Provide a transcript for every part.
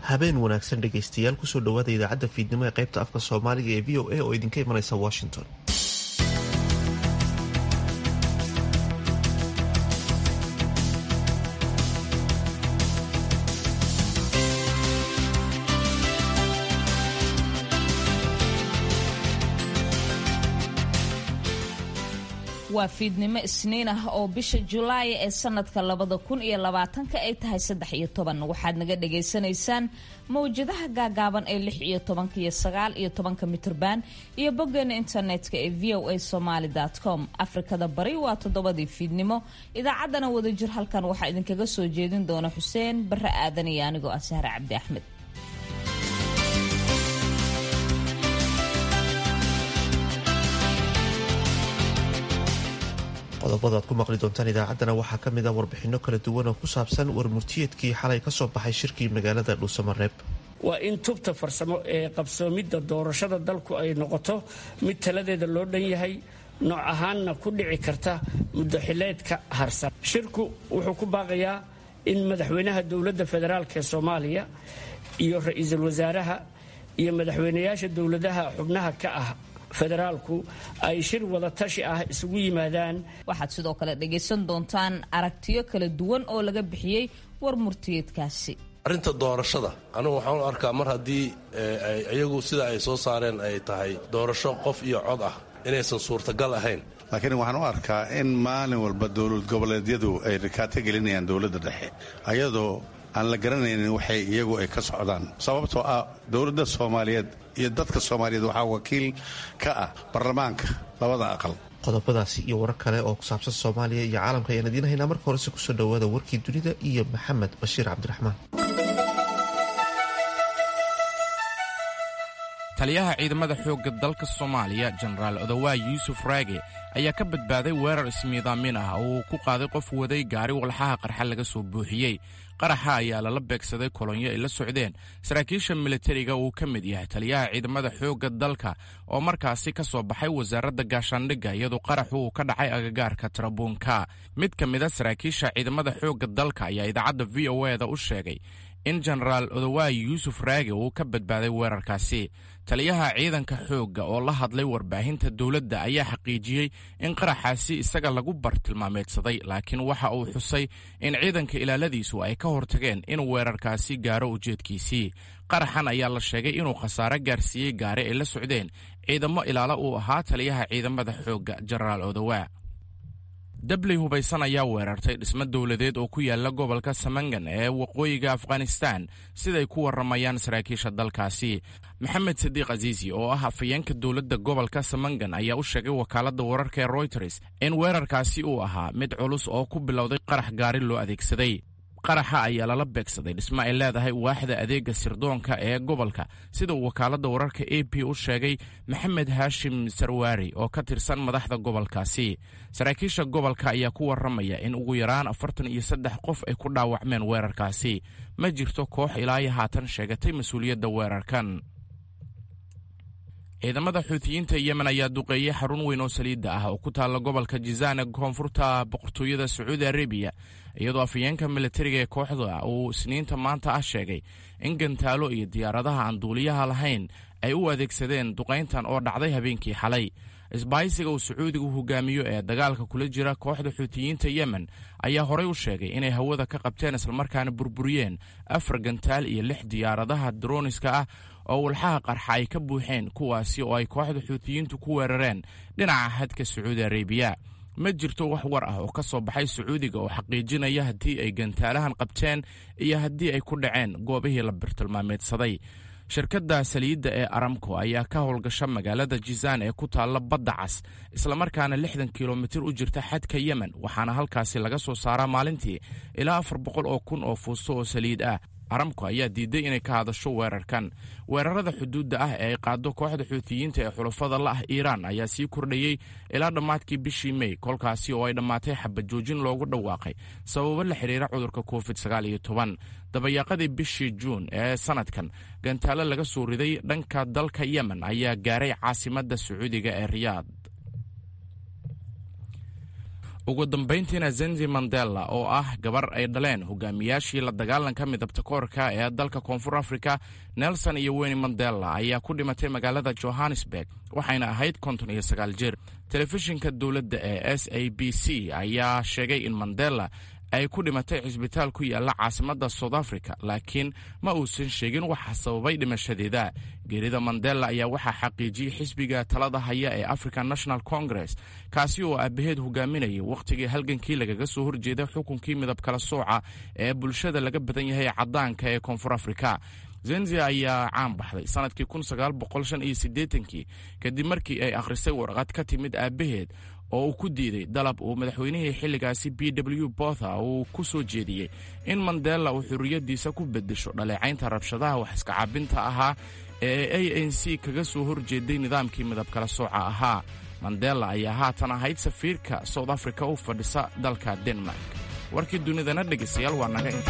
habeen wanaagsan dhegaystayaal kusoo dhawaada idaacadda fiidnimo ee qaybta afka soomaaliga ee v o a oo idinka imanaysa washington waa fiidnimo isniin ah oo bisha julaay ee sanadka labada kun iyo labaatanka ay tahay saddex iyo toban waxaad naga dhagaysanaysaan mawjadaha gaagaaban ee lix iyo tobanka iyo sagaal iyo tobanka mitrban iyo boggeena internetka ee v o a somaly com afrikada bari waa toddobadii fiidnimo idaacaddana wadajir halkan waxaa idinkaga soo jeedin doona xuseen bare aadan iyo anigoo ah sahre cabdi axmed qodobada aad ku maqli doontaan idaacaddana waxaa ka mid a warbixinno kala duwan oo ku saabsan warmurtiyeedkii xalay ka soo baxay shirkii magaalada dhuusamareeb waa in tubta farsamo ee qabsoomidda doorashada dalku ay noqoto mid taladeeda loo dhan yahay nooc ahaanna ku dhici karta muddaxileedka harsan shirku wuxuu ku baaqayaa in madaxweynaha dowladda federaalk ee soomaaliya iyo ra-iisul wasaaraha iyo madaxweynayaasha dowladaha xubnaha ka ah federaalku ay shir wada tashi ah isugu yimaadaan waxaad sidoo kale dhagaysan doontaan aragtiyo kala duwan oo laga bixiyey war murtiyeedkaasi arrinta doorashada anugu waxaan u arkaa mar haddii iyagu sida ay soo saareen ay tahay doorasho qof iyo cod ah inaysan suurtagal ahayn laakiin waxaan u arkaa in maalin walba dowlad goboleedyadu ay rikaato gelinayaan dowladda dhexe ayadoo aan la garanaynin waxay iyagu ay ka socdaan sababtoo ah dowladda soomaaliyeed iyo dadka soomaaliyeed waxaa wakiil ka ah baarlamaanka labada aqal qodobadaasi iyo warar kale oo ku saabsan soomaaliya iyo caalamka ayaan idiin haynaa marka horese kusoo dhawaada warkii dunida iyo maxamed bashiir cabdiraxmaan taliyaha ciidamada xoogga dalka soomaaliya jenaraal odowaa yuusuf raage ayaa ka badbaaday weerar ismiidaamin ah oo uu ku qaaday qof waday gaari walxaha qarxa laga soo buuxiyey qaraxa ayaa lala beegsaday kolonyo ay la socdeen saraakiisha militariga uu ka mid yahay taliyaha ciidamada xoogga dalka oo markaasi ka soo baxay wasaaradda gaashaandhigga iyadoo qaraxu uu ka dhacay agagaarka tarabuunka mid ka mida saraakiisha ciidamada xoogga dalka ayaa idaacadda v o e da u sheegay in jenaraal odowaa yuusuf raage uu ka badbaaday weerarkaasi taliyaha ciidanka xoogga oo la hadlay warbaahinta dowladda ayaa xaqiijiyey in qaraxaasi isaga lagu bartilmaameedsaday laakiin waxa uu xusay in ciidanka ilaaladiisu ay ka hortageen inuu weerarkaasi gaaro ujeedkiisii qaraxan ayaa la sheegay inuu khasaare gaarsiiyey gaari ay la socdeen ciidamo ilaalo uu ahaa taliyaha ciidamada xoogga jenaraal odowaa dabley hubaysan ayaa weerartay dhismo dowladeed oo ku yaala gobolka samangan ee waqooyiga afghanistan siday ku warramayaan saraakiisha dalkaasi maxamed sadiiq aziisi oo ah afayeenka dowladda gobolka samangan ayaa u sheegay wakaaladda wararka ee royters in weerarkaasi uu ahaa mid culus oo ku bilowday qarax gaari loo adeegsaday qaraxa ayaa lala beegsaday dhismo ay leedahay waaxda adeega sirdoonka ee gobolka sida uu wakaaladda wararka a p u sheegay maxamed haashim sarwaari oo ka tirsan madaxda gobolkaasi saraakiisha gobolka ayaa ku warramaya in ugu yaraan afartan iyo saddex qof ay ku dhaawacmeen weerarkaasi ma jirto koox ilaayo haatan sheegatay mas-uuliyadda weerarkan ciidamada xuutiyiinta yemen ayaa duqeeyey xarun weyn oo saliidda ah oo ku taalla gobolka jizaan ee koonfurta boqortooyada sacuudi arabiya iyadoo afayeenka militariga ee kooxda uu isniinta maanta ah sheegay in gantaalo iyo diyaaradaha aan duuliyaha lahayn ay u adeegsadeen duqayntan oo dhacday habeenkii xalay isbaahisiga uu sacuudigu hogaamiyo ee dagaalka kula jira kooxda xuutiyiinta yemen ayaa horey u sheegay inay hawada ka qabteen islamarkaana burburiyeen afar gantaal iyo lix diyaaradaha droniska ah oo walxaha qarxa ay ka buuxeen kuwaasi oo ay kooxda xuutiyiintu ku weerareen dhinaca xadka sacuudi arabiya ma jirto wax war ah oo ka soo baxay sacuudiga oo xaqiijinaya haddii ay gantaalahan qabteen iyo haddii ay ku dhaceen goobihii la birtilmaameedsaday shirkadda saliidda ee aramco ayaa ka howlgasha magaalada jizaan ee ku taalla badda cas islamarkaana lixdan kilomitir u jirta xadka yemen waxaana halkaasi laga soo saaraa maalintii ilaa afar boqol oo kun oo fuusto oo saliid ah aramco ayaa diiday inay ka hadasho weerarkan weerarada xuduudda ah ee ay qaado kooxda xuutiyiinta ee xulafada la ah iiraan ayaa sii kordhayey ilaa dhammaadkii bishii mey kolkaasi oo ay dhammaatay xabajoojin loogu dhawaaqay sababo la xidhiira cudurka covid dabayaaqadii bishii juun ee sanadkan gantaalo laga soo riday dhanka dalka yemen ayaa gaaray caasimadda sacuudiga ee riyaad ugu dambayntiina zenzi mandela oo ah gabar ay dhaleen hogaamiyaashii la dagaalanka midabta koorka ee dalka koonfur afrika nelson iyo weyni mandela ayaa ku dhimatay magaalada johannesburg waxayna ahayd konton iyo sagaal jir telefishinka dowladda ee s a b c ayaa sheegay in mandela ay ku dhimatay cisbitaal ku yaalla caasimadda south africa laakiin ma uusan sheegin waxa sababay dhimashadeeda geerida mandela ayaa waxaa xaqiijiyey xisbiga talada haya ee african national congress kaasi oo aabaheed hogaaminayay wakhtigii halgankii lagaga soo horjeeday xukunkii midab kala sooca ee bulshada laga badan yahay caddaanka ee koonfur afrika zenzi ayaa caan baxday sanadkii kii kadib markii ay akhrisay warqad ka timid aabbaheed oo uu ku diiday dalab uu madaxweynihii xilligaasi b w botha uu ku soo jeediyey in mandela uu xurriyaddiisa ku beddesho dhaleecaynta rabshadaha wax iskacaabinta ahaa ee a n c kaga soo horjeeday nidaamkii midab kala sooca ahaa mandela ayaa haatan ahayd safiirka south africa u fadhisa dalka denmark warkii dunidana dhegaystayaal waa naga inta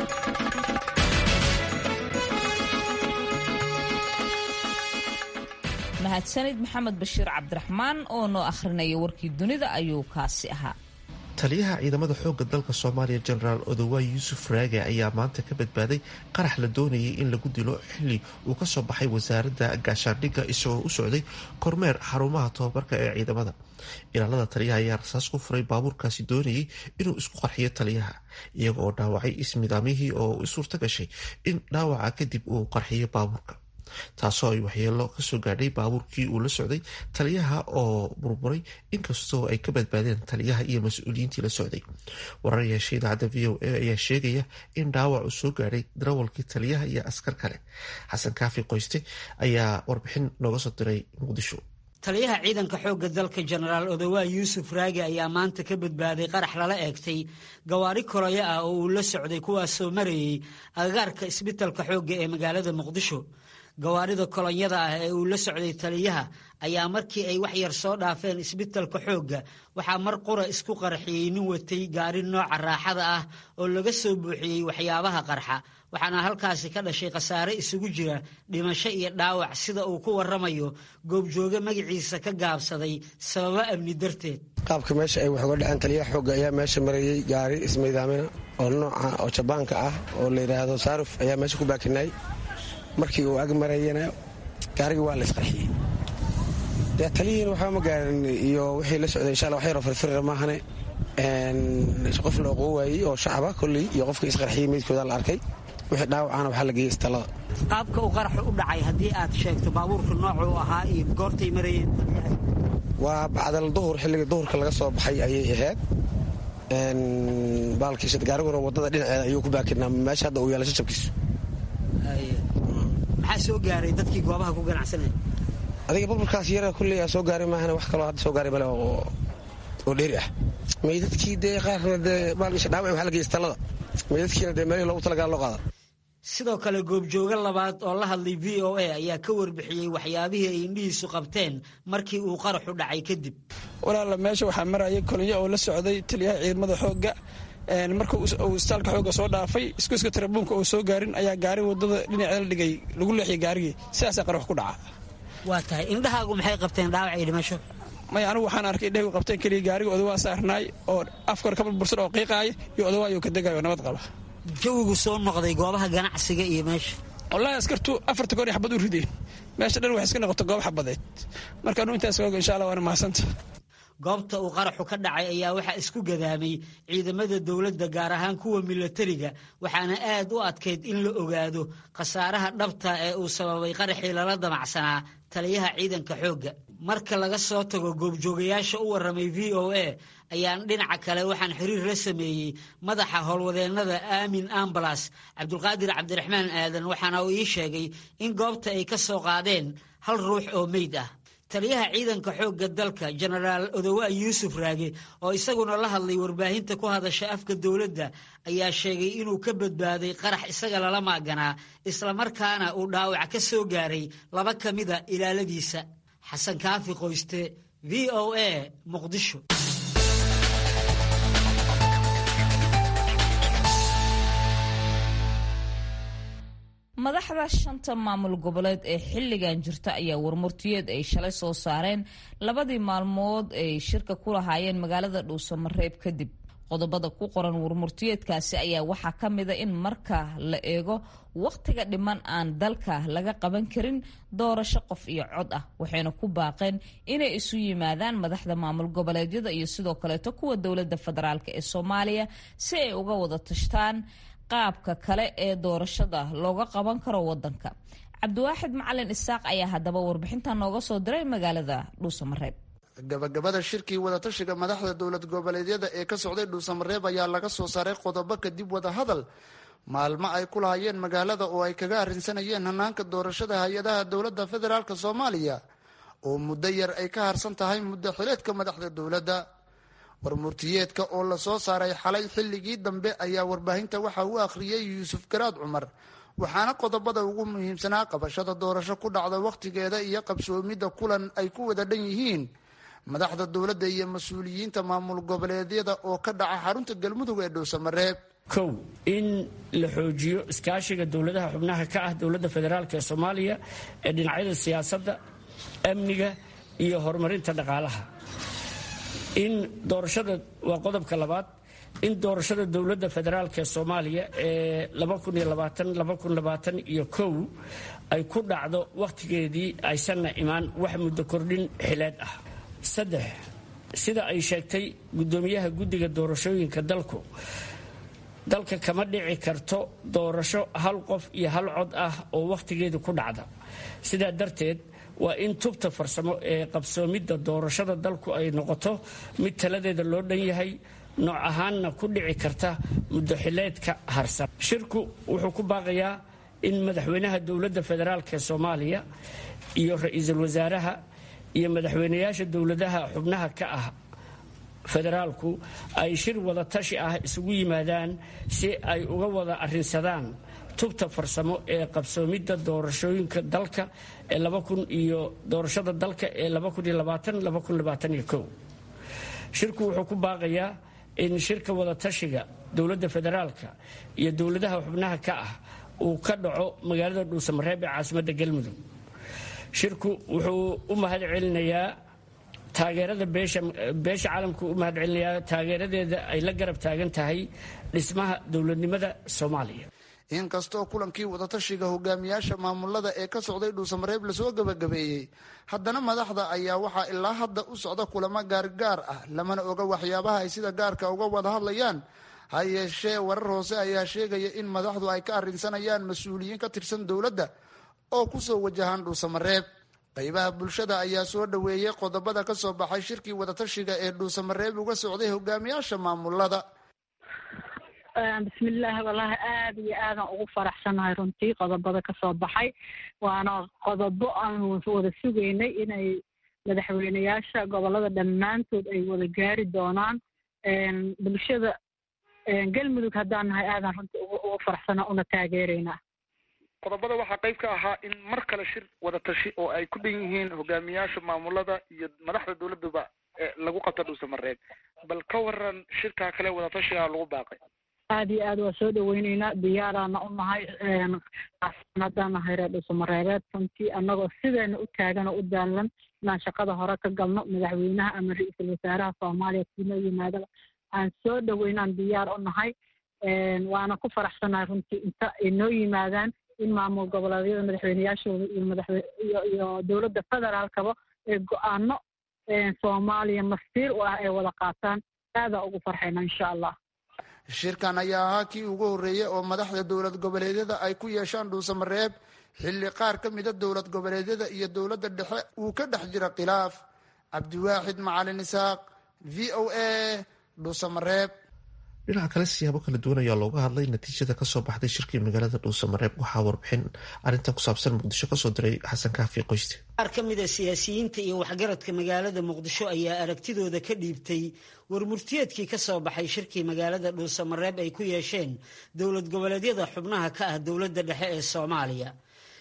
mahadsanid maxamed bashiir cabdiraxmaan oo noo akhrinaya warkii dunida ayuu kaasi ahaa taliyaha ciidamada xoogga dalka soomaaliya jenaraal odowaay yuusuf raage ayaa maanta ka badbaaday qarax la doonayay in lagu dilo xilli uu ka soo baxay wasaaradda gaashaandhigga isagoo u socday kormeer xarumaha tobabarka ee ciidamada ilaalada taliyaha ayaa rasaas ku furay baabuurkaasi doonayay inuu isku qarxiyo taliyaha iyaga oo dhaawacay ismidaamihii oo suurta gashay in dhaawaca kadib uu qarxiyo baabuurka taasoo ay waxyeelo kasoo gaadhay baabuurkii uu la socday taliyaha oo burburay inkastoo ay ka badbaadeen taliyaha iyo mas-uuliyiintii la socday warar yeesha idaacadda v o a ayaa sheegaya in dhaawac uu soo gaadhay darawalkii taliyaha iyo askar kale xasan kaafi qoyste ayaa warbixin nooga soo diray muqdisho taliyaha ciidanka xoogga dalka jenaraal odowaa yuusuf raagi ayaa maanta ka badbaaday qarax lala eegtay gawaari koloyo ah oo uu la socday kuwaasoo marayay agagaarka isbitalka xoogga ee magaalada muqdisho gawaarida kolonyada ah ee uu la socday taliyaha ayaa markii ay wax yar soo dhaafeen isbitalka xoogga waxaa mar qura isku qarxiyey nin watay gaari nooca raaxada ah oo laga soo buuxiyey waxyaabaha qarxa waxaana halkaasi ka dhashay khasaare isugu jira dhimasho iyo dhaawac sida uu ku waramayo goobjooge magaciisa ka gaabsaday sababo amni darteed qaabka meesha ay wax uga dhaceen taliyaha xoogga ayaa meesha marayey gaari ismaydaamina oo nooca oo jabaanka ah oo la yidhaahdo saaruf ayaa meesha ku baakinay markii uu ag marayana gaarigii waa la isqarxiyey dee taliyihiina waxba ma gaarin iyo wixii la socday insha alla wax yaroo firfirira maahane qof la oqoo waayey oo shacaba kolley iyo qofkii isqarxiyey meydkooda la arkay wixii dhaawacana waxaa la geeyey istallada qaabka uu qaraxu u dhacay haddii aad sheegto baabuurka noocuu ahaa iyo goortay marayeen waa bacdal duhur xilligii duhurka laga soo baxay ayay ahayd baalkiisa gaariguna waddada dhinaceeda ayuu ku baakinaa meesha hadda uu yaala shajabkiisu maxaa soo gaaray dadkii goobaha ku ganacsanaya adiga burburkaas yara kulley aa soo gaaray maahane wax kaloo hadda soo gaaray male oo dheeri ah meydadkii dee qaarna dee baalkiisa dhaawac waxaa la geeyey istallada meydadkiina dee meelihii loogu talagala loo qaada sidoo kale goobjooge labaad oo la hadlay v o a ayaa ka warbixiyey waxyaabihii ay indhihiisu qabteen markii uu qaraxu dhacay kadib walaala meesha waxaa marayay kolonyo oo la socday taliyaha ciidamada xoogga marka uu istaalka xoogga soo dhaafay iskuiska tarabuunka oo soo gaarin ayaa gaari wadada dhinaceeda dhigay lagu leexiyay gaarigii sidaasaa qarax ku dhaca waa tahay indhahaagu maxay qabteen dhaawac iyo dhimasho maya anigu waxaan arkay indhahigu qabteen keliya gaariga odawaa saarnaay oo afkor ka burbursan oo qiiqaaya iyo odawaayo ka degayo nabad qaba jawigu soo noqday goobaha ganacsiga iyo meesha wallaahi askartu afarta goor xabad u rideen meesha dhan waxay iska noqoto goob xabadeed marka anu intaas oga insha allah waana mahadsanta goobta uu qaraxu ka dhacay ayaa waxaa isku gadaamay ciidamada dowladda gaar ahaan kuwa milatariga waxaana aad u adkayd in la ogaado khasaaraha dhabta ee uu sababay qaraxii lala damacsanaa taliyaha ciidanka xoogga marka laga soo tago goobjoogayaasha u warramay v o a ayaan dhinaca kale waxaan xiriir la sameeyey madaxa howlwadeennada aamin ambalas cabdulqaadir cabdiraxmaan aadan waxaana uu ii sheegay in goobta ay ka soo qaadeen hal ruux oo meyd ah taliyaha ciidanka xoogga dalka jenaraal odowaa yuusuf raage oo isaguna la hadlay warbaahinta ku hadasha afka dowladda ayaa sheegay inuu ka badbaaday qarax isaga lala maaganaa islamarkaana uu dhaawac ka soo gaaray laba ka mida ilaaladiisa xasan kaafi qoyste v o a muqdisho madaxda shanta maamul goboleed ee xilligan jirta ayaa warmurtiyeed ay shalay soo saareen labadii maalmood ay shirka ku lahaayeen magaalada dhuusamareeb kadib qodobada ku qoran warmurtiyeedkaasi ayaa waxaa ka mida in marka la eego wakhtiga dhiman aan dalka laga qaban karin doorasho qof iyo cod ah waxayna ku baaqeen inay isu yimaadaan madaxda maamul goboleedyada iyo sidoo kaleeto kuwa dowladda federaalk ee soomaaliya si ay uga wada tashtaan qaabka kale ee doorashada looga qaban karo wadanka cabdiwaaxid macalin isaaq ayaa haddaba warbixintan nooga soo diray magaalada dhuusamareeb gabagabada shirkii wadatashiga madaxda dowlad goboleedyada ee ka socday dhuusamareeb ayaa laga soo saaray qodobo kadib wadahadal maalmo ay ku lahayeen magaalada oo ay kaga arrinsanayeen hanaanka doorashada hay-adaha dowladda federaalk soomaaliya oo muddo yar ay ka harsan tahay muddo xileedka madaxda dowladda warmurtiyeedka oo lasoo saaray xalay xilligii dambe ayaa warbaahinta waxa uu akhriyey yuusuf garaad cumar waxaana qodobada ugu muhiimsanaa qabashada doorasho ku dhacda wakhtigeeda iyo qabsoomidda kulan ay ku wada dhan yihiin madaxda dowladda iyo mas-uuliyiinta maamul goboleedyada oo ka dhaca xarunta galmudug ee dhuusamareeb kow in la xoojiyo iskaashiga dowladaha xubnaha ka ah dowladda federaalk ee soomaaliya ee dhinacyada siyaasadda amniga iyo horumarinta dhaqaalaha in doorashada waa qodobka labaad in doorashada dowladda federaalk ee soomaaliya ee iyo kow ay ku dhacdo wakhtigeedii aysanna imaan wax muddo kordhin xileed ah saddex sida ay sheegtay guddoomiyaha guddiga doorashooyinka dalku dalka kama dhici karto doorasho hal qof iyo hal cod ah oo wakhtigeedu ku dhacda sidaa darteed waa in tubta farsamo ee qabsoomidda doorashada dalku ay noqoto mid taladeeda loo dhan yahay nooc ahaanna ku dhici karta muddo xileedka harsan shirku wuxuu ku baaqayaa in madaxweynaha dowladda federaalk ee soomaaliya iyo ra-iisul wasaaraha iyo madaxweynayaasha dowladaha xubnaha ka ah federaalku ay shir wada tashi ah isugu yimaadaan si ay uga wada arrinsadaan tubta farsamo ee qabsoomidda doorashooyinka dalka ee iyo doorashada dalka ee shirku wuxuu ku baaqayaa in shirka wada tashiga dowladda federaalka iyo dowladaha xubnaha ka ah uu ka dhaco magaalada dhuusamareeb ee caasimadda galmudug shirku wuxuu u mahad celinayaa taageerada beesha caalamku u mahad celinayaa taageeradeeda ay la garab taagan tahay dhismaha dowladnimada soomaaliya inkastoo kulankii wadatashiga hogaamiyaasha maamulada ee ka socday dhuusamareeb lasoo gabagabeeyey haddana madaxda ayaa waxaa ilaa hadda u socda kulamo gaargaar ah lamana oga waxyaabaha ay sida gaarka uga wada hadlayaan ha yeeshee warar hoose ayaa sheegaya in madaxdu ay ka arrinsanayaan mas-uuliyiin ka tirsan dowladda oo kusoo wajahaan dhuusamareeb qaybaha bulshada ayaa soo dhoweeyey qodobada ka soo baxay shirkii wadatashiga ee dhuusamareeb uga socday hogaamiyaasha maamulada bismillaahi wallaahi aada iyo aadan ugu faraxsanahay runtii qodobada ka soo baxay waana qodobo aanu wada sugaynay inay madaxweyneyaasha gobolada dhammaantood ay wada gaari doonaan bulshada galmudug haddaan nahay aadan runtii ugu faraxsana una taageeraynaa qodobada waxaa qayb ka ahaa in mar kale shir wada tashi oo ay ku dhan yihiin hogaamiyaasha maamulada iyo madaxda dowladuba lagu qabta dhuusamareeb bal ka waran shirkaa kale wadatashigaa lagu baaqay aada iyo aad waa soo dhaweyneynaa diyaaraana u nahay haddaan nahay reer dhuusamareebeed runtii annagoo sideena u taagan oo u daalan inaan shaqada hore ka galno madaxweynaha ama ra-iisul wasaaraha soomaaliya siinoo yimaadaba aan soo dhaweynaan diyaar u nahay waana ku faraxsanahay runtii inta ay noo yimaadaan in maamul goboleedyada madaxweyneyaashooda iyo madaxwe iyo dowladda federaalkaba ee go-aano soomaaliya masiir u ah ay wada qaataan aadaa ugu farxayna insha allah shirkan ayaa ahaa kii ugu horreeyey oo madaxda dowlad goboleedyada ay ku yeeshaan dhuusamareeb xilli qaar ka mida dowlad goboleedyada iyo dowladda dhexe uu ka dhex jira khilaaf cabdiwaaxid macalin isaaq v o a dhuusamareeb dhinaca kale siyaabo kala duwan ayaa looga hadlay natiijada kasoo baxday shirkii magaalada dhuusamareeb waxaa warbixin arrintan ku saabsan muqdisho kasoo diray xasan kaafi qoyste qaar ka mid a siyaasiyiinta iyo waxgaradka magaalada muqdisho ayaa aragtidooda ka dhiibtay warmurtiyeedkii ka soo baxay shirkii magaalada dhuusamareeb ay ku yeesheen dowlad goboleedyada xubnaha ka ah dowladda dhexe ee soomaaliya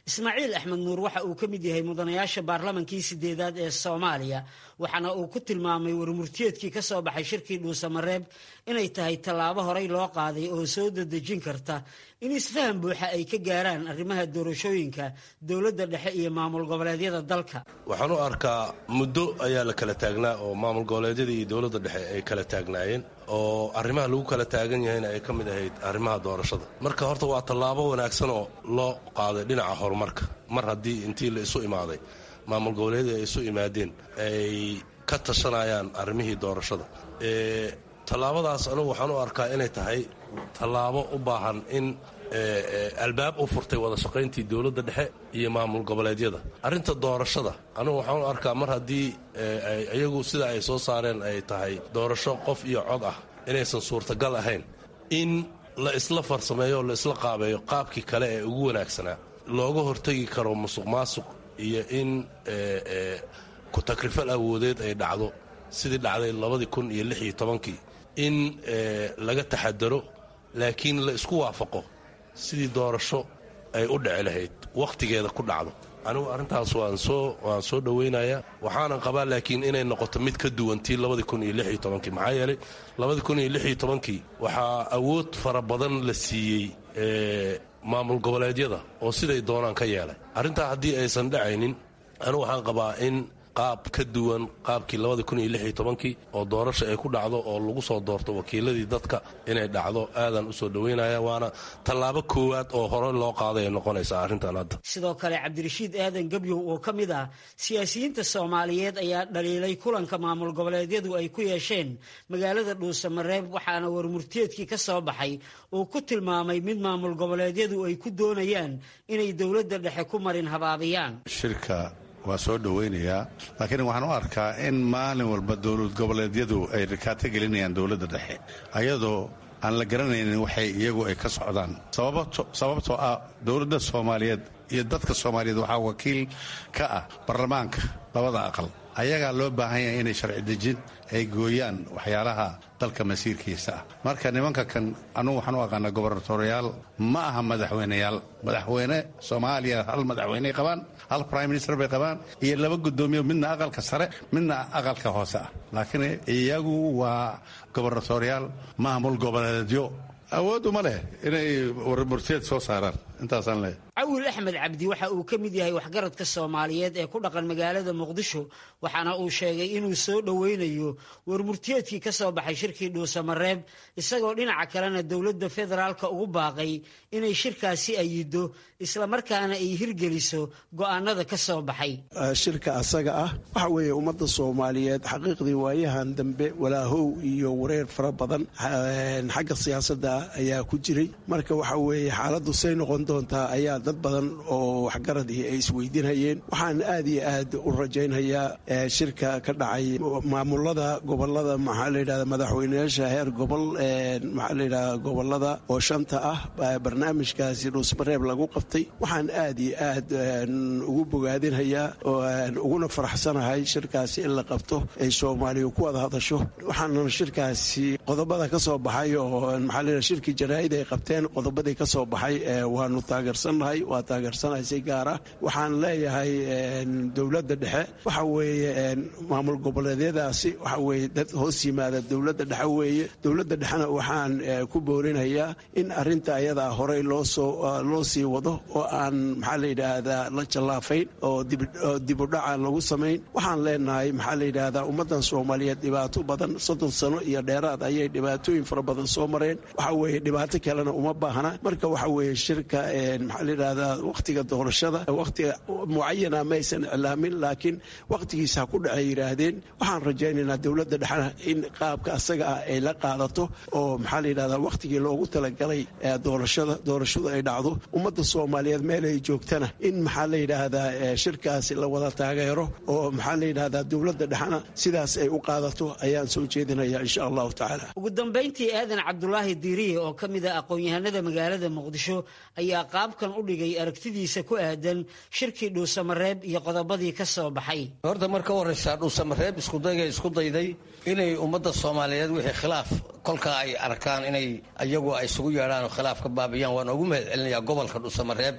ismaaciil axmed nuur waxa uu ka mid yahay mudanayaasha baarlamankii sideedaad ee soomaaliya waxaana uu ku tilmaamay warmurtiyeedkii ka soo baxay shirkii dhuusamareeb inay tahay tallaabo horey loo qaaday oo soo dadejin karta in isfaham buuxa ay ka gaaraan arrimaha doorashooyinka dowladda dhexe iyo maamul goboleedyada dalka waxaan u arkaa muddo ayaa la kala taagnaa oo maamul goboleedyada iyo dowladda dhexe ay kala taagnaayeen oo arrimaha lagu kala taagan yahayna ay ka mid ahayd arrimaha doorashada marka horta waa tallaabo wanaagsan oo loo qaaday dhinaca horumarka mar haddii intii la isu imaaday maamul goboleedyada ay isu imaadeen ay ka tashanayaan arrimihii doorashada tallaabadaas anugu waxaan u arkaa inay tahay tallaabo u baahan in albaab u furtay wada shaqayntii dowladda dhexe iyo maamul goboleedyada arrinta doorashada anugu waxaan u arkaa mar haddii iyagu sida ay soo saareen ay tahay doorasho qof iyo cod ah inaysan suurtagal ahayn in la isla farsameeyo o la isla qaabeeyo qaabkii kale ee ugu wanaagsanaa looga hortegi karo musuq maasuq iyo in ku-takrifal awoodeed ay dhacdo sidii dhacday labadii kun iyo lix iyo tobankii in laga taxadaro laakiin la isku waafaqo sidii doorasho ay u dhici lahayd wakhtigeeda ku dhacdo anigu arrintaas waan soo waan soo dhowaynayaa waxaanan qabaa laakiin inay noqoto mid ka duwan tii labadii kun iyo lix iyo tobankii maxaa yeelay labadii kun iyo lix iyo tobankii waxaa awood fara badan la siiyey maamul goboleedyada oo siday doonaan ka yeelay arrintaa haddii aysan dhacaynin anigu waxaan qabaa in qaab ka duwan qaabkii labadii kun iyo lix iyo tobankii oo doorasha ay ku dhacdo oo lagu soo doorto wakiiladii dadka inay dhacdo aadan u soo dhoweynaya waana tallaabo koowaad oo hore loo qaaday ay noqonaysaa arrintan hadda sidoo kale cabdirashiid aadan gebyow oo ka mid ah siyaasiyiinta soomaaliyeed ayaa dhaliilay kulanka maamul goboleedyadu ay ku yeesheen magaalada dhuusamareeb waxaana warmurtiyeedkii ka soo baxay uu ku tilmaamay mid maamul goboleedyadu ay ku doonayaan inay dowladda dhexe ku marin habaabiyaan waa soo dhowaynayaa laakiin waxaan u arkaa in maalin walba dowlad goboleedyadu ay rikaato gelinayaan dowladda dhexe ayadoo aan la garanaynin waxay iyagu ay ka socdaan sababtoo ah dowladda soomaaliyeed iyo dadka soomaaliyeed waxaa wakiil ka ah baarlamaanka labada aqal ayagaa loo baahan yahay inay sharci dejin ay gooyaan waxyaalaha dalka masiirkiisa ah marka nimanka kan anugu waxaan u aqaanaa gobernatoriyaal ma aha madaxweyneyaal madaxweyne soomaaliya hal madaxweyney qabaan hal prime minister bay qabaan iyo laba guddoomiye midna aqalka sare midna aqalka hoose ah laakiin iyagu waa gobernatoriyaal maamul goboleedyo awooduma leh inay warmurteed soo saaraan intaasaan leeyahay cawil axmed cabdi waxa uu ka mid yahay waxgaradka soomaaliyeed ee ku dhaqan magaalada muqdisho waxaana uu sheegay inuu soo dhoweynayo warmurtiyeedkii ka soo baxay shirkii dhuusamareeb isagoo dhinaca kalena dowladda federaalka ugu baaqay inay shirkaasi ayido islamarkaana ay hirgeliso go'aanada ka soo baxay shirka asaga ah waxa weeye ummadda soomaaliyeed xaqiiqdii waayahan dambe walaahow iyo wareer fara badan xagga siyaasadda ayaa ku jiray marka waxa weeye xaaladdu say noqon doontaa ayaa dad badan oo waxgaradii ay isweydiinhayeen waxaan aad iyo aad u rajaynhayaa shirka ka dhacay maamulada gobolada maxaa layidhahda madaxweyneyaasha heer gobol maxaa layidhahda gobolada oo shanta ah barnaamijkaasi dhuusmareeb lagu qabtay waxaan aad iyo aad ugu bogaadinhayaa uguna faraxsanahay shirkaasi in la qabto ay soomaaliya ku wada hadasho waxaana shirkaasi qodobada ka soo baxay oo maxaa layidhahda shirkii jaraa'id ay qabteen qodobadii ka soo baxay waanu taageersannahay waa taageersanahay si gaar ah waxaan leeyahay dowladda dhexe waxa weeye maamul goboleedyadaasi waxa weeye dad hoos yimaada dowladda dhexe weeye dowladda dhexena waxaan ku boorinayaa in arrinta ayadaa horey loosoo loo sii wado oo aan maxaa la yidhaahdaa la jallaafayn oo dibudhaca lagu samayn waxaan leenahay maxaa la yidhaahdaa ummaddan soomaaliyeed dhibaato badan soddon sano iyo dheeraad ayay dhibaatooyin fara badan soo mareen waxa weeye dhibaato kalena uma baahna marka waxa weeye shirka maxaa la yidhahdaa wakhtiga doorashada wakhtiga mucayana maysan iclaamin laakiin wakhtigiisa ha ku dhacay yidhaahdeen waxaan rajaynaynaa dowladda dhexena in qaabka asaga ah ay la qaadato oo maxaa la yidhahdaa wakhtigii loogu talagalay doorashada doorashadu ay dhacdo ummadda soomaaliyeed meel ay joogtana in maxaa la yidhaahdaa shirkaasi la wada taageero oo maxaa la yidhahdaa dowladda dhexena sidaas ay u qaadato ayaan soo jeedinaya insha allahu tacaala ugu dambayntii aadan cabdulaahi diiriye oo ka mid ah aqoon-yahanada magaalada muqdisho ayaa qaabkan u dhigay aragtidiisa ku aadan shirkii dhuusamareeb iyo qodobadii ka soo baxay horta marka horeysa dhuusamareeb iskudayga isku dayday inay ummadda soomaaliyeed wixii khilaaf kolkaa ay arkaan inay iyagu ay isugu yeedhaan oo khilaaf ka baabiyaan waan ugu mahad celinayaa gobolka dhuusamareeb